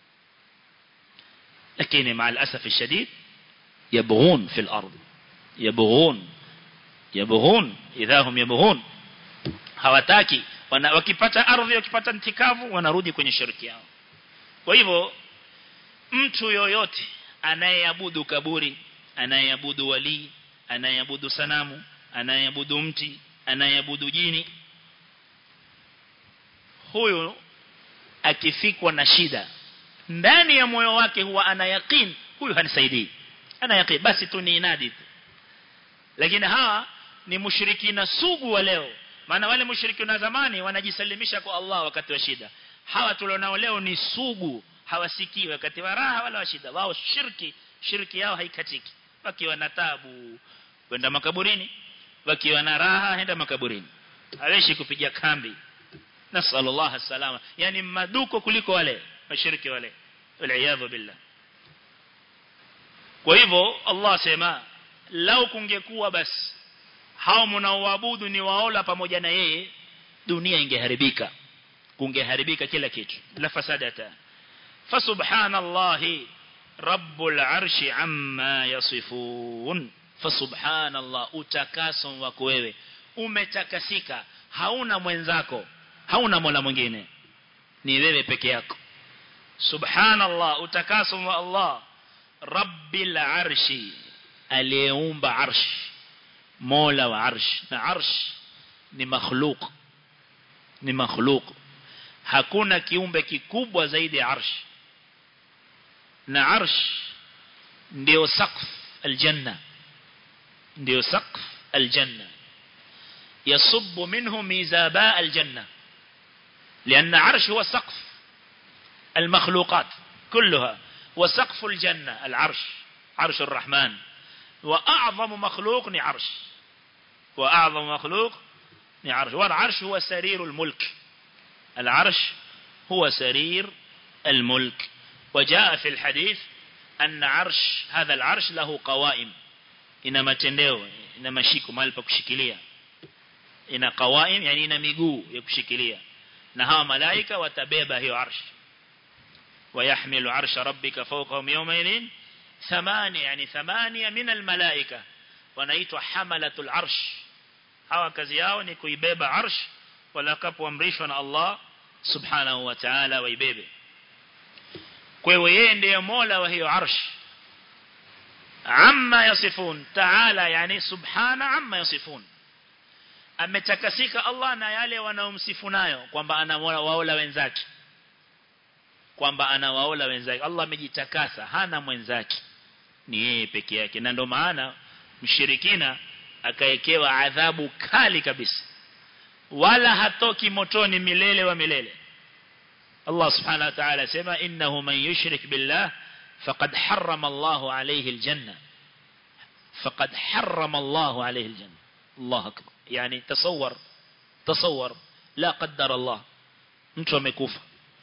lakini مع الاسف الشديد يبغون في الارض يبغون يبغون اذا هم يبغون hawataki wakipata ardhi wakipata ntikavu wanarudi kwenye shirki yao kwa hivyo mtu yoyote anayeabudu kaburi anayeabudu wali anayeabudu sanamu anayeabudu mti anayeabudu jini huyu akifikwa na shida ndani ya moyo wake huwa ana yakin huyu hanisaidii ana yakin basi tu ni inadi tu lakini hawa ni mushrikina sugu wa leo maana wale mushrikina zamani wanajisalimisha kwa Allah wakati wa shida hawa tulionao leo ni sugu hawasikii wakati wa raha wala wa shida wao shirki shirki yao haikatiki wakiwa na tabu kwenda makaburini wakiwa na raha henda makaburini haweshi kupiga kambi nasallallahu salama yani maduko kuliko wale washiriki wale waliyadhu billah kwa hivyo Allah sema lau kungekuwa basi hao mnaoabudu ni waola pamoja na yeye dunia ingeharibika kungeharibika kila kitu la fasadata fasubhanallahi rabbul arshi amma yasifun fasubhanallah utakaso wako wewe umetakasika hauna mwenzako hauna mola mwingine ni wewe peke yako subhanallah utakaso wa Allah rabbil arshi aliyeumba arsh mola wa arsh na arsh ni makhluk ni makhluk hakuna kiumbe kikubwa zaidi ya arsh na arsh ndio saqf aljanna ndio saqf aljanna يصب منه ميزاباء الجنة لأن عرش هو سقف المخلوقات كلها وسقف الجنة العرش عرش الرحمن وأعظم مخلوق نعرش وأعظم مخلوق نعرش والعرش هو سرير الملك العرش هو سرير الملك وجاء في الحديث أن عرش هذا العرش له قوائم إنما تندeo ina mashiko mahali pa kushikilia ina qawaim yani ina miguu ya kushikilia na hawa malaika watabeba hiyo arsh ويحمل عرش ربك فوقهم يومئذ ثمانية يعني ثمانية من الملائكة wanaitwa hamalatul arsh hawa kazi yao ni kuibeba arsh walakapoamrishwa na Allah subhanahu wa ta'ala waibebe kwa hiyo yeye ndiye mola wa hiyo arsh amma yasifun ta'ala yani subhana amma yasifun ametakasika Allah na yale wanaomsifu nayo kwamba anawaola wenzake kwamba anawaola wenzake Allah amejitakasa hana mwenzake ni yeye peke yake na ndio maana mshirikina akaekewa adhabu kali kabisa wala hatoki motoni milele wa milele Allah subhanahu wa ta'ala sema innahu man yushrik billah faqad harrama Allah alayhi aljanna faqad harrama Allah alayhi aljanna Allah akbar yani tasawwar tasawwar la qaddara Allah mtu amekufa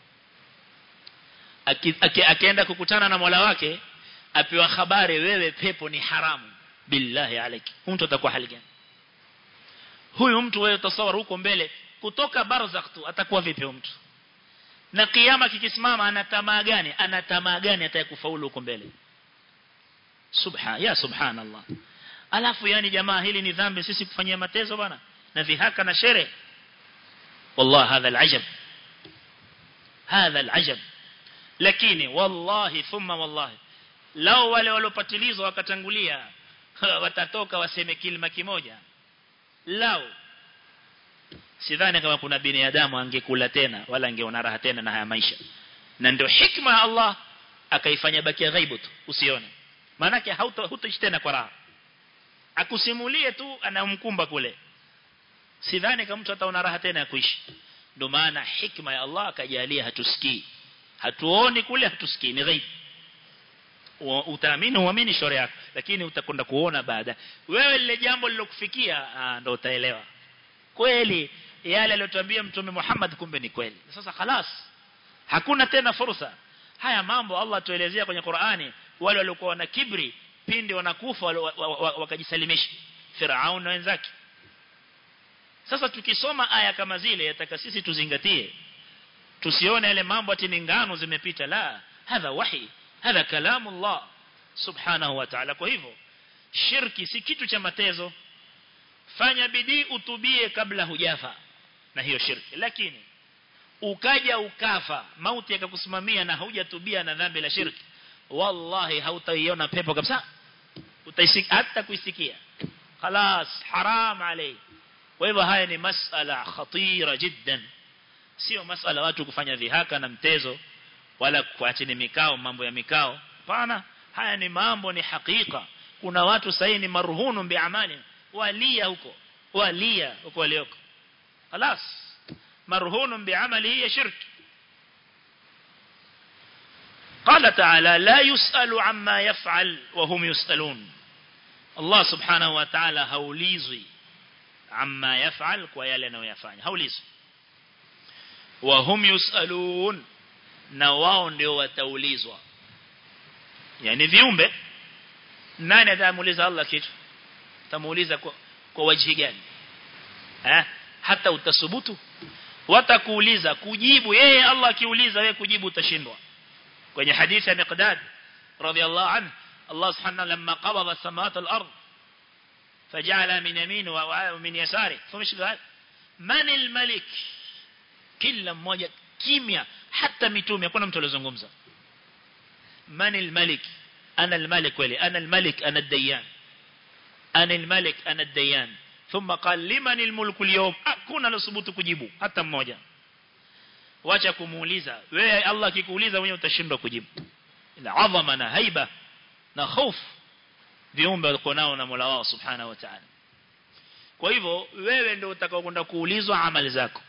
akienda kukutana na Mola wake apewa habari wewe pepo ni haramu billahi alayki mtu atakuwa hali gani huyu mtu wewe tasawar huko mbele kutoka barzakh tu atakuwa vipi mtu na kiyama kikisimama ana tamaa gani ana tamaa gani atakufaulu huko mbele subha ya subhanallah alafu yani jamaa hili ni dhambi sisi kufanyia matezo bwana na vihaka na shere والله هذا العجب هذا العجب lakini wallahi thumma wallahi lao wale waliopatilizwa wakatangulia watatoka waseme kilima kimoja lao sidhani kama kuna binadamu angekula tena wala angeona raha tena na haya maisha na ndio hikma ya Allah akaifanya bakia ghaibu tu usione maana hauto hutoishi tena kwa raha akusimulie tu anamkumba kule sidhani kama mtu ataona raha tena ya kuishi ndio maana hikma ya Allah akajalia hatusikii hatuoni kule hatusikii ni ghaibu utaamini uamini shauri yako lakini utakwenda kuona baada wewe lile jambo lilokufikia ndio utaelewa kweli yale aliyotuambia mtume Muhammad kumbe ni kweli sasa خلاص hakuna tena fursa haya mambo Allah tuelezea kwenye Qur'ani wale waliokuwa na kibri pindi wanakufa wakajisalimisha Firaun na wenzake sasa tukisoma aya kama zile yataka sisi tuzingatie tusione yale mambo ati ni ngano zimepita la hadha wahi hadha kalamu Allah subhanahu wa ta'ala kwa hivyo shirki si kitu cha matezo fanya bidii utubie kabla hujafa na hiyo shirki lakini ukaja ukafa mauti yakakusimamia na hujatubia na dhambi la shirki wallahi hautaiona pepo kabisa utaisikia hata kuisikia خلاص haram عليه kwa hivyo haya ni masala khatira jiddan sio masala watu kufanya dhihaka na mtezo wala kuachini mikao mambo ya mikao hapana haya ni mambo ni hakika kuna watu sahi ni marhunu biamali walia huko walia huko walioko خلاص مرهون بعمله شرك قال تعالى لا يسأل عما يفعل وهم يسألون الله سبحانه وتعالى هوليزي عما يفعل ويالي أنه يفعل هوليزي وهم يسألون نواو ndio wataulizwa yani viumbe nani atamuuliza Allah kitu tamuuliza kwa, kwa wajhi gani eh hata utasubutu watakuuliza kujibu yeye Allah akiuliza wewe kujibu utashindwa kwenye hadithi ya Miqdad radhiallahu anhu Allah subhanahu lamma qabada samawati al-ard faja'ala min yamin wa min yasari thumma man al-malik kila mmoja kimya hata mitume hakuna mtu alizungumza man al-malik ana al-malik wali ana al-malik ana ad-dayyan ana al-malik ana ad-dayyan ثم قال لمن الملك اليوم hakuna losubutu kujibu hata mmoja wacha kumuuliza wewe Allah akikuuliza wewe utashindwa kujibu ila adhama na haiba na hofu viumbe walikuwa nao na Mola wao subhanahu wa ta'ala kwa hivyo wewe ndio utakao kwenda kuulizwa amali zako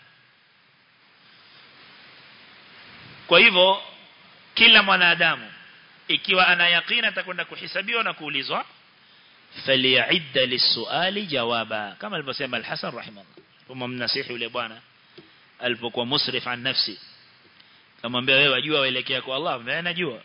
kwa hivyo kila mwanadamu ikiwa ana yakina atakwenda kuhesabiwa na kuulizwa فليعد للسؤال جوابا كما alivyosema al-Hasan rahimahullah kama mnasihi yule bwana alipokuwa musrif an nafsi kamwambia wewe wajua waelekea kwa Allah mimi najua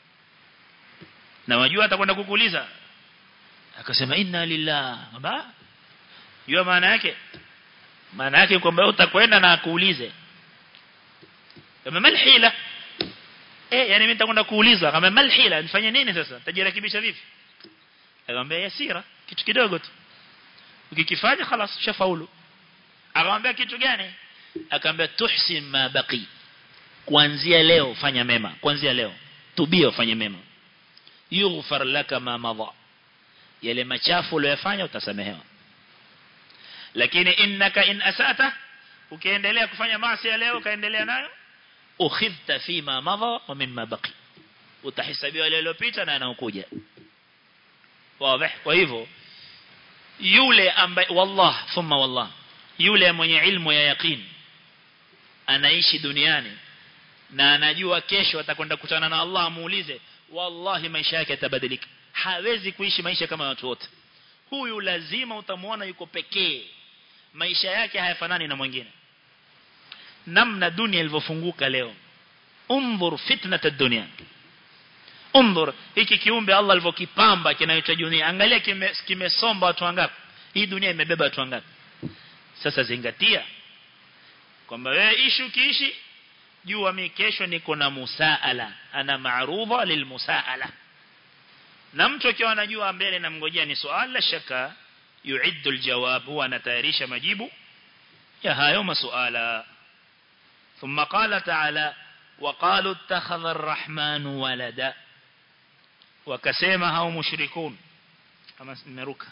na wajua atakwenda kukuuliza akasema inna lillah ba jua maana yake maana yake kwamba utakwenda na akuulize kama malhila eh yani mimi nitakwenda kuuliza kama malhila nifanye nini sasa tajirekebisha vipi akamwambia yasira kitu kidogo tu ukikifanya خلاص shafaulu akamwambia kitu gani akamwambia tuhsin ma baqi kuanzia leo fanya mema kuanzia leo tubia ufanye mema yughfar laka ma madha yale machafu uliyofanya utasamehewa lakini innaka in asata ukiendelea kufanya maasi leo kaendelea nayo ukhidhta fi ma madha wa mimma baqi utahesabiwa yale yaliyopita na yanayokuja واضح kwa hivyo yule ambaye wallah thumma wallah yule mwenye ilmu ya yaqeen anaishi duniani na anajua kesho atakwenda kukutana na Allah amuulize wallahi maisha yake yatabadilika hawezi kuishi maisha kama watu wote huyu lazima utamuona yuko pekee maisha yake hayafanani na mwingine namna dunia ilivyofunguka leo umdhur fitnat ad-dunya Umdhur hiki kiumbe Allah alivyokipamba kinaitwa dunia. Angalia kimesomba kime watu wangapi? Hii dunia imebeba watu wangapi? Sasa zingatia kwamba wewe ishi ukiishi jua mimi kesho niko na musaala, ana ma'rudha lilmusaala. Na mtu akiwa anajua mbele na mngojea ni swali la shaka yuiddu aljawab huwa anatayarisha majibu ya hayo masuala. ثم قال تعالى وقالوا اتخذ الرحمن ولدا wakasema hao mushrikun kama nimeruka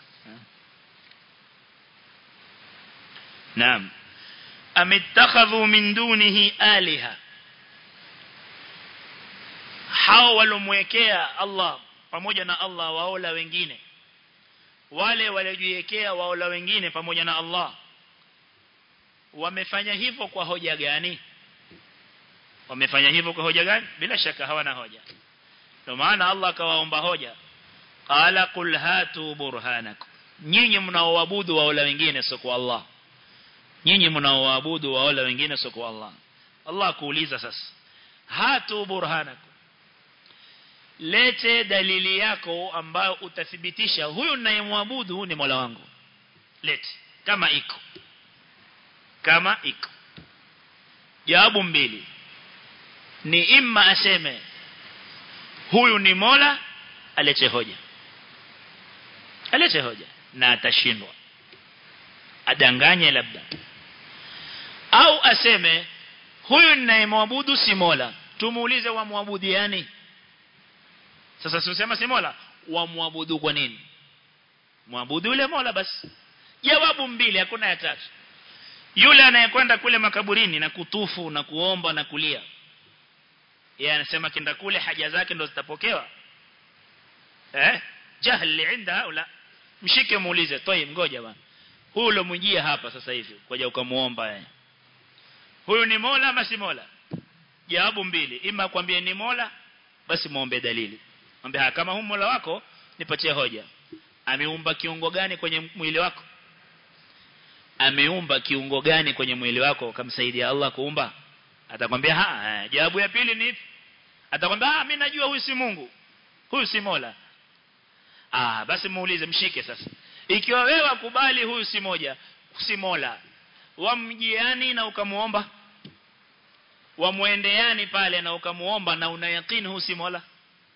naam amittakhadhu min dunihi aliha hao walomwekea Allah pamoja na Allah waola wengine wale waliojiwekea waola wengine pamoja na Allah wamefanya hivyo kwa hoja gani wamefanya hivyo kwa hoja gani bila shaka hawana hoja ndio maana Allah akawaomba hoja qala qul hatu burhanakum nyinyi mnaoabudu waola wengine sio kwa Allah nyinyi mnaoabudu waola wengine sio kwa Allah Allah kuuliza sasa hatu burhanakum lete dalili yako ambayo utathibitisha huyu ninayemwabudu ni Mola wangu lete kama iko kama iko jawabu mbili ni imma aseme huyu ni Mola alete hoja alete hoja na atashindwa adanganye labda au aseme huyu ninayemwabudu si Mola tumuulize wamwabudu yani sasa sisema si Mola wamwabudu kwa nini muabudu yule Mola basi jawabu mbili hakuna ya tatu yule anayekwenda kule makaburini na kutufu na kuomba na kulia yeye anasema kenda kule haja zake ndo zitapokewa eh jahli inda haula mshike muulize toi ngoja bwana huyu ulomjia hapa sasa hivi kwaja ukamuomba yeye huyu ni Mola ama si Mola jawabu mbili ima kwambie ni Mola basi muombe dalili mwambie kama huyu Mola wako nipatie hoja ameumba kiungo gani kwenye mwili wako ameumba kiungo gani kwenye mwili wako kamsaidia Allah kuumba atakwambia ha jawabu ya pili ni atakwambia ah mimi najua huyu si Mungu huyu si Mola ah basi muulize mshike sasa ikiwa wewe wakubali huyu si moja si Mola wamjiani na ukamuomba wamwendeani pale na ukamuomba na una yakini huyu si Mola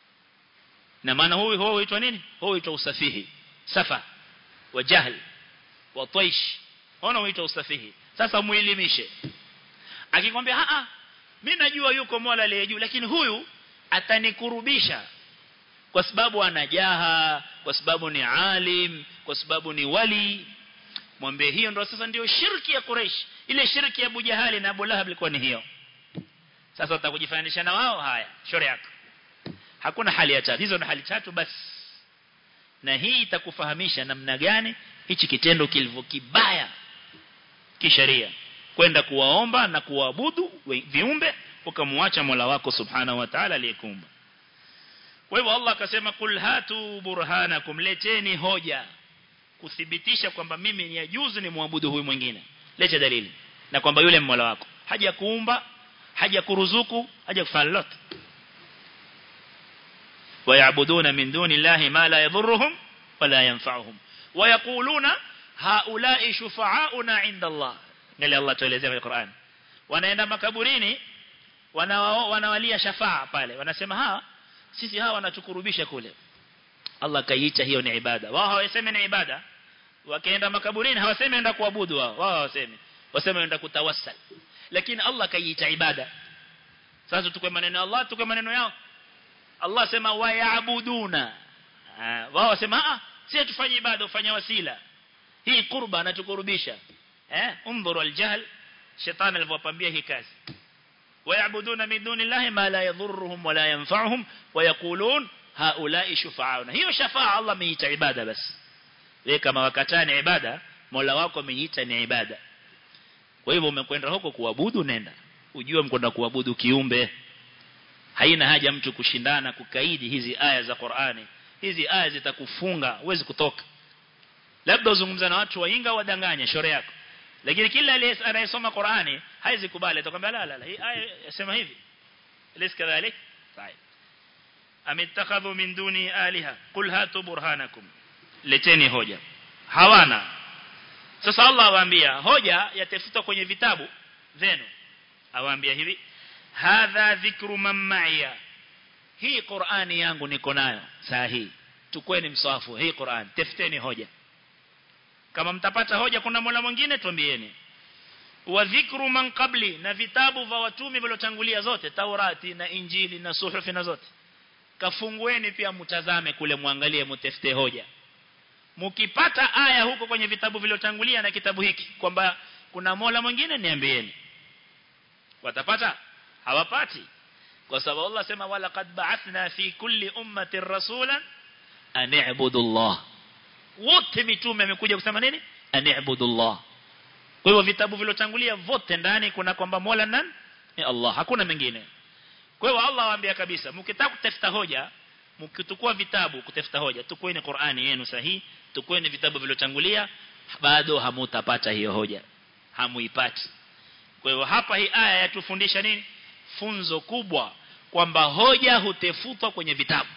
na maana huyu huyu huitwa nini huyu huitwa usafihi safa wa jahl wa taish ona huitwa usafihi sasa muelimishe akikwambia a a mimi najua yuko Mola aliye juu lakini huyu atanikurubisha kwa sababu anajaha kwa sababu ni alim kwa sababu ni wali mwambie hiyo ndo sasa ndio shirki ya Quraysh ile shirki ya Abu Jahali na Abu Lahab ilikuwa ni hiyo sasa utakujifananisha na wao haya shauri yako hakuna hali ya tatu hizo ni hali tatu basi na hii itakufahamisha namna gani hichi kitendo kilivyo kibaya kisheria kwenda kuwaomba na kuabudu viumbe ukamwacha Mola wako subhanahu wa ta'ala aliyekuumba kwa hivyo Allah akasema kul hatu burhanakum leteni hoja kuthibitisha kwamba mimi ni yajuzu ni muabudu huyu mwingine leta dalili na kwamba yule Mola wako haja kuumba haja kuruzuku haja kufanya lolote ويعبدون من دون الله ما لا يضرهم ولا ينفعهم ويقولون هؤلاء شفعاؤنا عند الله قال الله tuelezea kwenye Qur'an wanaenda makaburini wanawalia shafaa pale wanasema ha sisi hawa wanatukurubisha kule Allah kaiita hiyo ni ibada wao hawasemi ni ibada wakaenda makaburini hawasemi enda kuabudu wao wao hawasemi wasema enda kutawassal lakini Allah kaiita ibada sasa tukwe maneno ya Allah tukwe maneno yao Allah sema wayabuduna wao wasema ah sisi tufanye ibada ufanye wasila hii kurba anatukurubisha eh undhuru aljahl shetani alivyopambia hii kazi wayabuduna min dunillahi ma la yadhurruhum wala yanfa'uhum wayaqulun haula'i shufa'auna hiyo shafa'a Allah ameita ibada basi wewe kama wakataa ni ibada Mola wako ameita ni ibada kwa hivyo umekwenda huko kuabudu nenda ujue mkwenda kuabudu kiumbe haina haja mtu kushindana kukaidi hizi aya za Qur'ani hizi aya zitakufunga huwezi kutoka labda uzungumza na watu wainga wadanganya shore yako lakini kila anayesoma Qur'ani haizi kubali atakwambia la la la hii aya yasema hivi lis kadhalik طيب amittakhadhu min duni aliha qul hatu burhanakum leteni hoja hawana sasa Allah awaambia hoja yatafutwa kwenye vitabu zenu awaambia hivi hadha dhikru man ma'iya hii Qur'ani yangu niko nayo saa hii tukweni msafu hii Qur'an tafuteni hoja kama mtapata hoja kuna mola mwingine tuambieni wa dhikru man qabli na vitabu vya watumi waliotangulia zote Taurati na Injili na suhufi na zote kafungueni pia mtazame kule muangalie mtafute hoja mkipata aya huko kwenye vitabu vilivyotangulia na kitabu hiki kwamba kuna mola mwingine niambieni watapata hawapati kwa sababu Allah sema wala qad ba'athna fi kulli ummatin rasulan an i'budu Allah wote mitume amekuja kusema nini an i'budu Allah kwa hivyo vitabu vilotangulia vote ndani kuna kwamba Mola nani ni Allah hakuna mengine kwa hivyo Allah waambia kabisa mkitaka kutafuta hoja mkitukua vitabu kutafuta hoja tukueni Qur'ani yenu sahihi tukueni vitabu vilotangulia bado hamutapata hiyo hoja hamuipati kwa hivyo hapa hii aya yatufundisha nini funzo kubwa kwamba hoja hutefutwa kwenye vitabu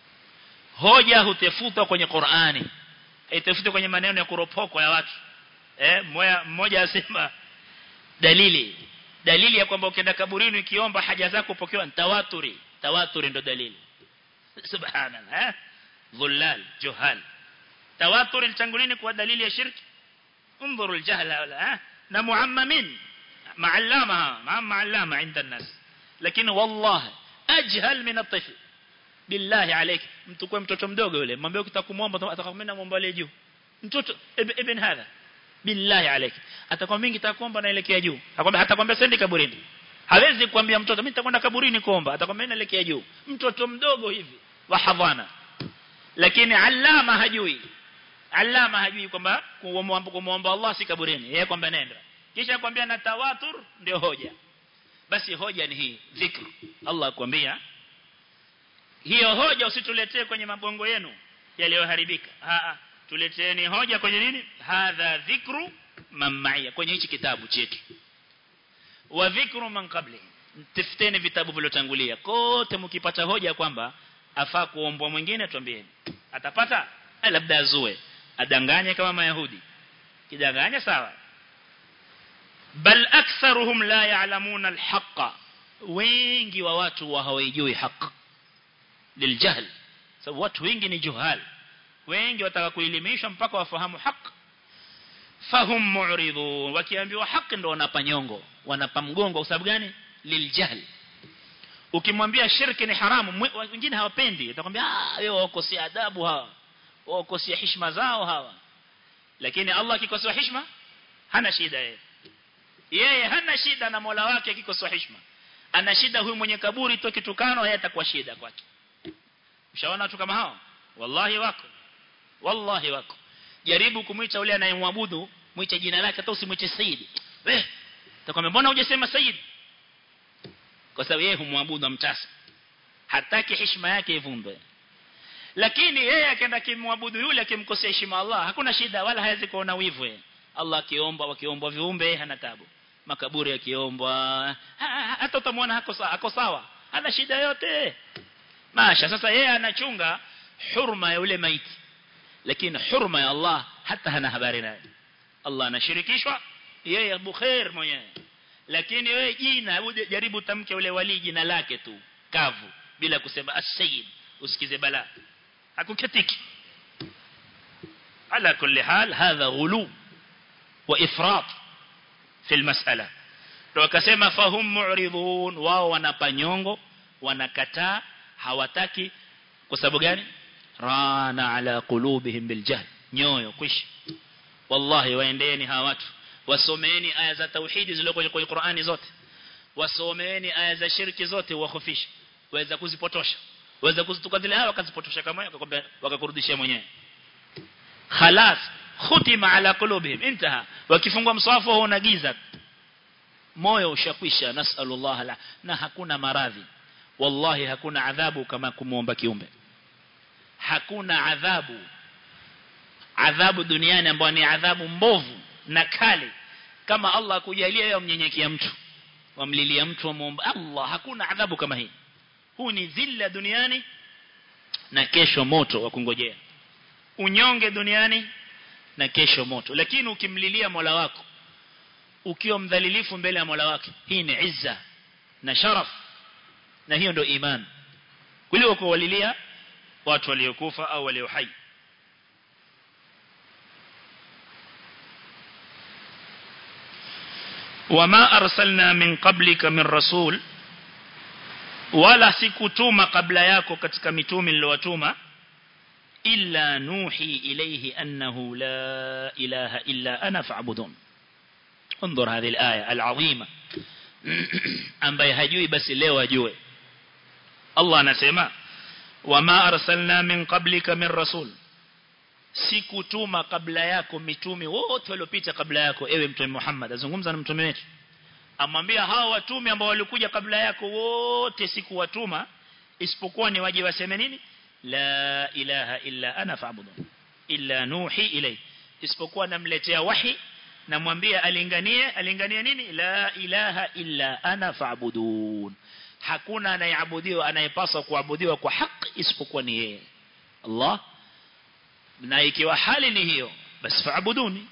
hoja hutefutwa kwenye Qur'ani haitafutwa kwenye maneno ya kuropokwa ya watu eh mmoja mmoja asema dalili dalili ya kwamba ukienda kaburini ukiomba haja zako pokewa tawaturi tawaturi ndo dalili subhanallah eh dhullal juhal tawaturi litangulini kwa dalili ya shirki انظروا الجهل ها na muammamin ma'allama ma ma'allama 'inda an-nas lakini wallahi ajhal min at-tifl billahi alayk mtu kwa mtoto mdogo yule mwambie ukitakumwomba atakwambia muombe juu mtoto ibn hadha billahi alayk atakwambia mingi takuomba naelekea juu atakwambia atakwambia sendi kaburini hawezi kuambia mtoto mimi nitakwenda kaburini kuomba atakwambia naelekea juu mtoto mdogo hivi wa hadhana lakini allama hajui allama hajui kwamba kumwomba Allah si kaburini yeye kwamba nenda kisha kwambia na tawatur ndio hoja basi hoja ni hii dhikr Allah akwambia hiyo hoja usituletee kwenye mabongo yenu yaliyoharibika a tuleteeni hoja kwenye nini hadha dhikru mamaya kwenye hichi kitabu chetu wa dhikru man qabli tafuteni vitabu vilivyotangulia kote mkipata hoja kwamba afaa kuombwa mwingine tuambieni atapata labda azue adanganye kama mayahudi kidanganya sawa bal aktharuhum la ya'lamuna alhaqa wengi wa watu wa hawajui haki liljahl sababu watu wengi ni juhal wengi wataka kuelimishwa mpaka wafahamu haki fahum mu'ridun wakiambiwa haki ndo wanapa nyongo wanapa mgongo kwa sababu gani liljahl ukimwambia shirki ni haramu wengine hawapendi atakwambia ah wewe wakosea adabu hawa wakosea heshima zao hawa lakini Allah akikosoa heshima hana shida yeye yeye hana shida na Mola wake akikosoa heshima ana shida huyu mwenye kaburi tu kitukano yeye atakuwa shida kwake ushaona watu kama hao wallahi wako wallahi wako jaribu kumwita yule anayemwabudu mwite jina lake hata usimwite sayyid eh takwambia mbona hujasema sayyid kwa sababu yeye humwabudu amtasa hataki heshima yake ivundwe lakini yeye akaenda kimwabudu yule akimkosea heshima Allah hakuna shida wala hawezi kuona wivu yeye Allah akiomba wakiombwa viumbe hana tabu makaburi yakiombwa hata utamwona hako sawa hako sawa hana shida yote masha sasa yeye anachunga hurma ya yule maiti lakini hurma ya Allah hata hana habari naye Allah anashirikishwa yeye bukhair mwenyewe lakini wewe jina jaribu tamke ule wali jina lake tu kavu bila kusema as-sayyid usikize bala hakuketiki ala kulli hal hadha ghulu wa ifrat fi almas'ala ndio akasema fahum mu'ridun wao wanapanyongo wanakataa hawataki kwa sababu gani rana ala qulubihim biljahl nyoyo kwishi wallahi waendeeni hawa watu wasomeeni aya za tauhidi zilizoko kwenye Qur'ani zote wasomeeni aya za shirki zote wakhofisha waweza kuzipotosha waweza kuzituka zile hawa wakazipotosha kama akakwambia wakakurudishia mwenyewe khalas khutima ala qulubihim intaha wakifungwa mswafu huo unagiza moyo ushakwisha nasallallahu la na hakuna maradhi wallahi hakuna adhabu kama kumuomba kiumbe hakuna adhabu adhabu duniani ambayo ni adhabu mbovu na kali kama Allah akujalia yeye mnyenyekea mtu wamlilia mtu wamuomba Allah hakuna adhabu kama hii huu ni dhilla duniani na kesho moto wa kungojea unyonge duniani na kesho moto lakini ukimlilia Mola wako ukiwa mdhalilifu mbele ya Mola wake hii ni izza na sharaf na hiyo ndio iman kuliko kuwalilia watu waliokufa au walio hai wama arsalna min qablika min rasul wala sikutuma kabla yako katika mitume niliyowatuma illa nuhi ilayhi annahu la ilaha illa ana fa'budun انظر هذه الآية العظيمة ambaye hajui basi leo ajue Allah anasema wama arsalna min qablika min rasul sikutuma kabla yako mitume wote waliopita kabla yako ewe mtume Muhammad azungumza na mtume wetu amwambia hao watume ambao walikuja kabla yako wote sikuwatuma isipokuwa ni waje waseme nini la ilaha illa ana fa'budun illa nuhi ilay isipokuwa namletea wahi namwambia alinganie alinganie nini la ilaha illa ana fa'budun hakuna anayeabudiwa anayepaswa kuabudiwa kwa haki isipokuwa ni yeye Allah na ikiwa hali ni hiyo basi fa'buduni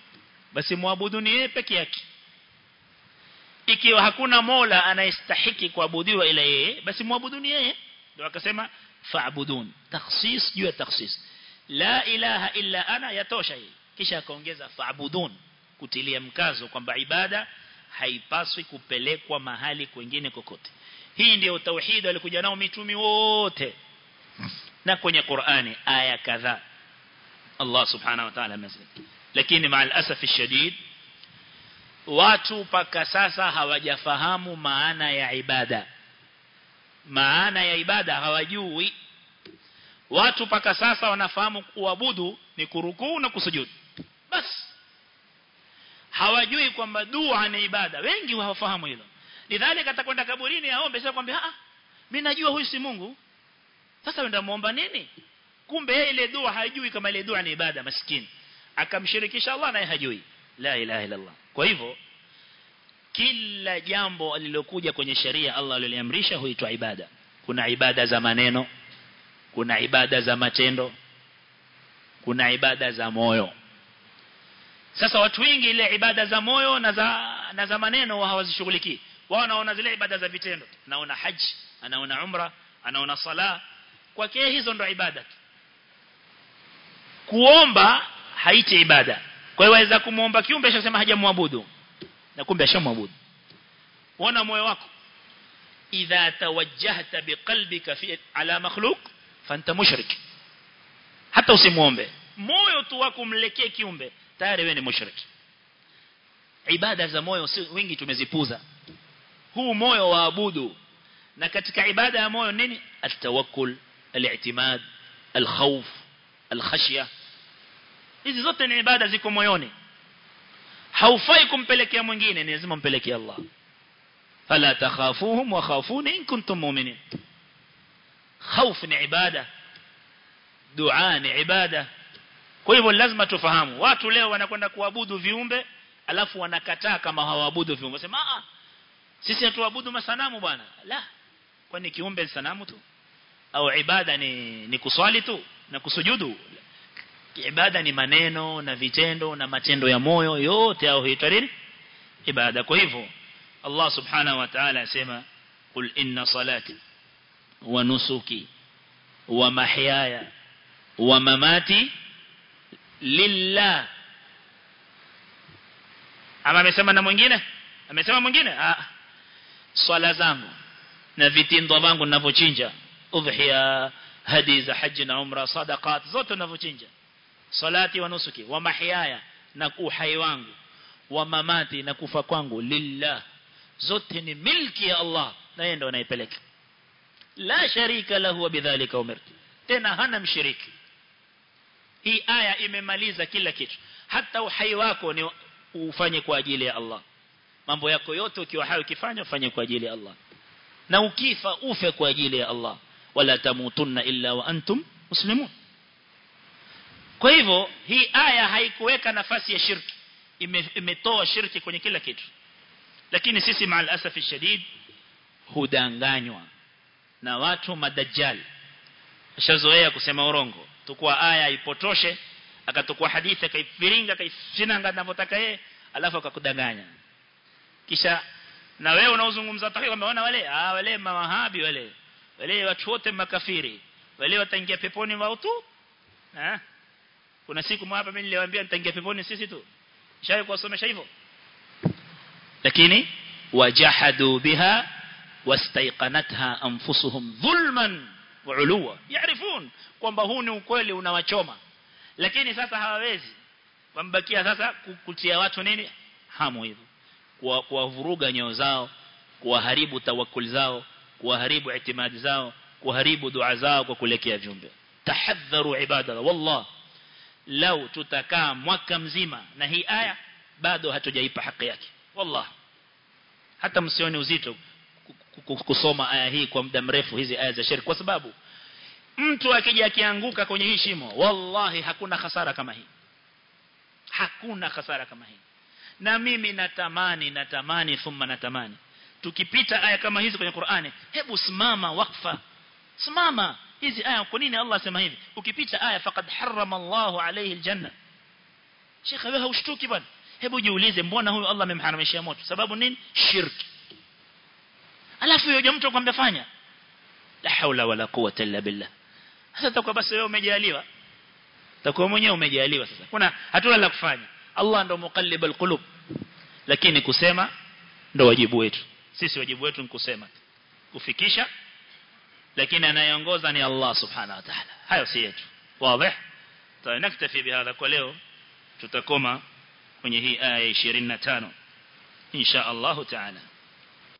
basi muabuduni yeye peke yake ikiwa hakuna mola anayestahiki kuabudiwa ila yeye basi muabuduni yeye ndio akasema fa'budun takhsis juu ya takhsis la ilaha illa ana yatosha hii kisha akaongeza fa'budun kutilia mkazo kwamba ibada haipaswi kupelekwa mahali kwingine kokote hii ndio tauhid walikuja nao mitumi wote na kwenye Qur'ani aya kadhaa Allah subhanahu wa ta'ala amesema lakini maal asaf shadid watu paka sasa hawajafahamu maana ya ibada maana ya ibada hawajui watu paka sasa wanafahamu kuabudu ni kurukuu na kusujudu basi hawajui kwamba dua ni ibada wengi hawafahamu hilo lidhalika atakwenda kaburini aombe sasa kwambia ah mimi najua huyu si Mungu sasa wenda muomba nini kumbe yeye ile dua hajui kama ile dua ni ibada maskini akamshirikisha Allah naye hajui la ilaha illa Allah kwa hivyo kila jambo alilokuja kwenye sheria Allah aliliamrisha huitwa ibada kuna ibada za maneno kuna ibada za matendo kuna ibada za moyo sasa watu wengi ile ibada za moyo na za na za maneno hawazishughulikii wao wanaona zile ibada za vitendo anaona haji anaona umra anaona sala kwake hizo ndo ibada kuomba haiti ibada kwa hiyo waweza kumuomba kiumbe ashasema hajamwabudu na kumbe ashamwabudu uona moyo wako idha tawajjahta biqalbika fi ala makhluq fanta mushrik hata usimuombe moyo tu wako mlekee kiumbe tayari wewe ni mushrik ibada za moyo si wingi tumezipuza huu moyo waabudu na katika ibada ya moyo nini atawakkul al-i'timad al-khawf al-khashya hizi zote ni ibada ziko moyoni haufai kumpelekea mwingine ni lazima mpelekee Allah fala takhafuhum wa khafuni in kuntum mu'minin khawf ni ibada dua ni ibada kwa hivyo lazima tufahamu watu leo wanakwenda kuabudu viumbe alafu wanakataa kama hawaabudu viumbe sema ah sisi hatuabudu masanamu bwana la kwani kiumbe ni sanamu tu au ibada ni ni kuswali tu na kusujudu ibada ni maneno na vitendo na matendo ya moyo yote au huitwa nini ibada kwa hivyo Allah subhanahu wa ta'ala asema qul inna salati wa nusuki wa mahyaya wa mamati lillah ama amesema na mwingine amesema mwingine ah swala zangu na vitindo vangu ninavyochinja udhiya hadi za haji na umra sadaqat zote ninavyochinja salati wa nusuki wa mahyaya na uhai wangu wa mamati na kufa kwangu lillah zote ni milki ya Allah na yeye ndo anaipeleka la sharika lahu wa bidhalika umirtu tena hana mshiriki hii aya imemaliza kila kitu hata uhai wako ni ufanye kwa ajili ya Allah mambo yako yote ukiwa hai ukifanya ufanye kwa ajili ya Allah na ukifa ufe kwa ajili ya Allah wala tamutunna illa wa antum muslimun kwa hivyo hii aya haikuweka nafasi ya shirki imetoa shirki kwenye kila kitu lakini sisi maal asafi shadid hudanganywa na watu madajjal ashazoea kusema urongo tukua aya ipotoshe akatukua hadithi akaifiringa akaifinanga anavyotaka yeye alafu akakudanganya kisha na wewe unaozungumza taki umeona wale ah wale mawahabi wale wale watu wote makafiri wale wataingia peponi wao tu eh kuna siku hapa mimi niliwaambia nitaingia peponi sisi tu shaye kuwasomesha hivyo lakini wajahadu biha wastaiqanatha anfusuhum dhulman wa uluwa yaarifun kwamba huu ni ukweli unawachoma lakini sasa hawawezi wambakia sasa kutia watu nini hamu hivyo kuwavuruga nyoyo zao kuwaharibu tawakkul zao kuwaharibu itimadi zao kuharibu dua zao kwa kulekea viumbe tahadharu ibada wallah lau tutakaa mwaka mzima na hii aya bado hatujaipa haki yake wallah hata msione uzito kusoma aya hii kwa muda mrefu hizi aya za shirki kwa sababu mtu akija akianguka kwenye hii shimo wallahi hakuna hasara kama hii hakuna hasara kama hii na mimi natamani natamani thumma natamani tukipita aya kama hizi kwenye Qur'ani hebu simama wakfa simama hizi aya kwa nini Allah sema hivi ukipita aya faqad harrama Allahu alayhi aljanna Sheikh wewe haushtuki bwana hebu jiulize mbona huyu Allah amemharamishia moto sababu nini shirki alafu yeye mtu akwambia fanya la haula wala quwwata illa billah sasa takuwa basi wewe umejaliwa takuwa mwenyewe umejaliwa sasa kuna hatuna la kufanya Allah ndo muqallib alqulub lakini kusema ndo wajibu wetu sisi wajibu wetu ni kusema kufikisha lakini anayeongoza ni Allah subhanahu wa ta'ala hayo si yetu wazi tunaktafi bihadha kwa leo tutakoma kwenye hii aya 25 insha Allah ta'ala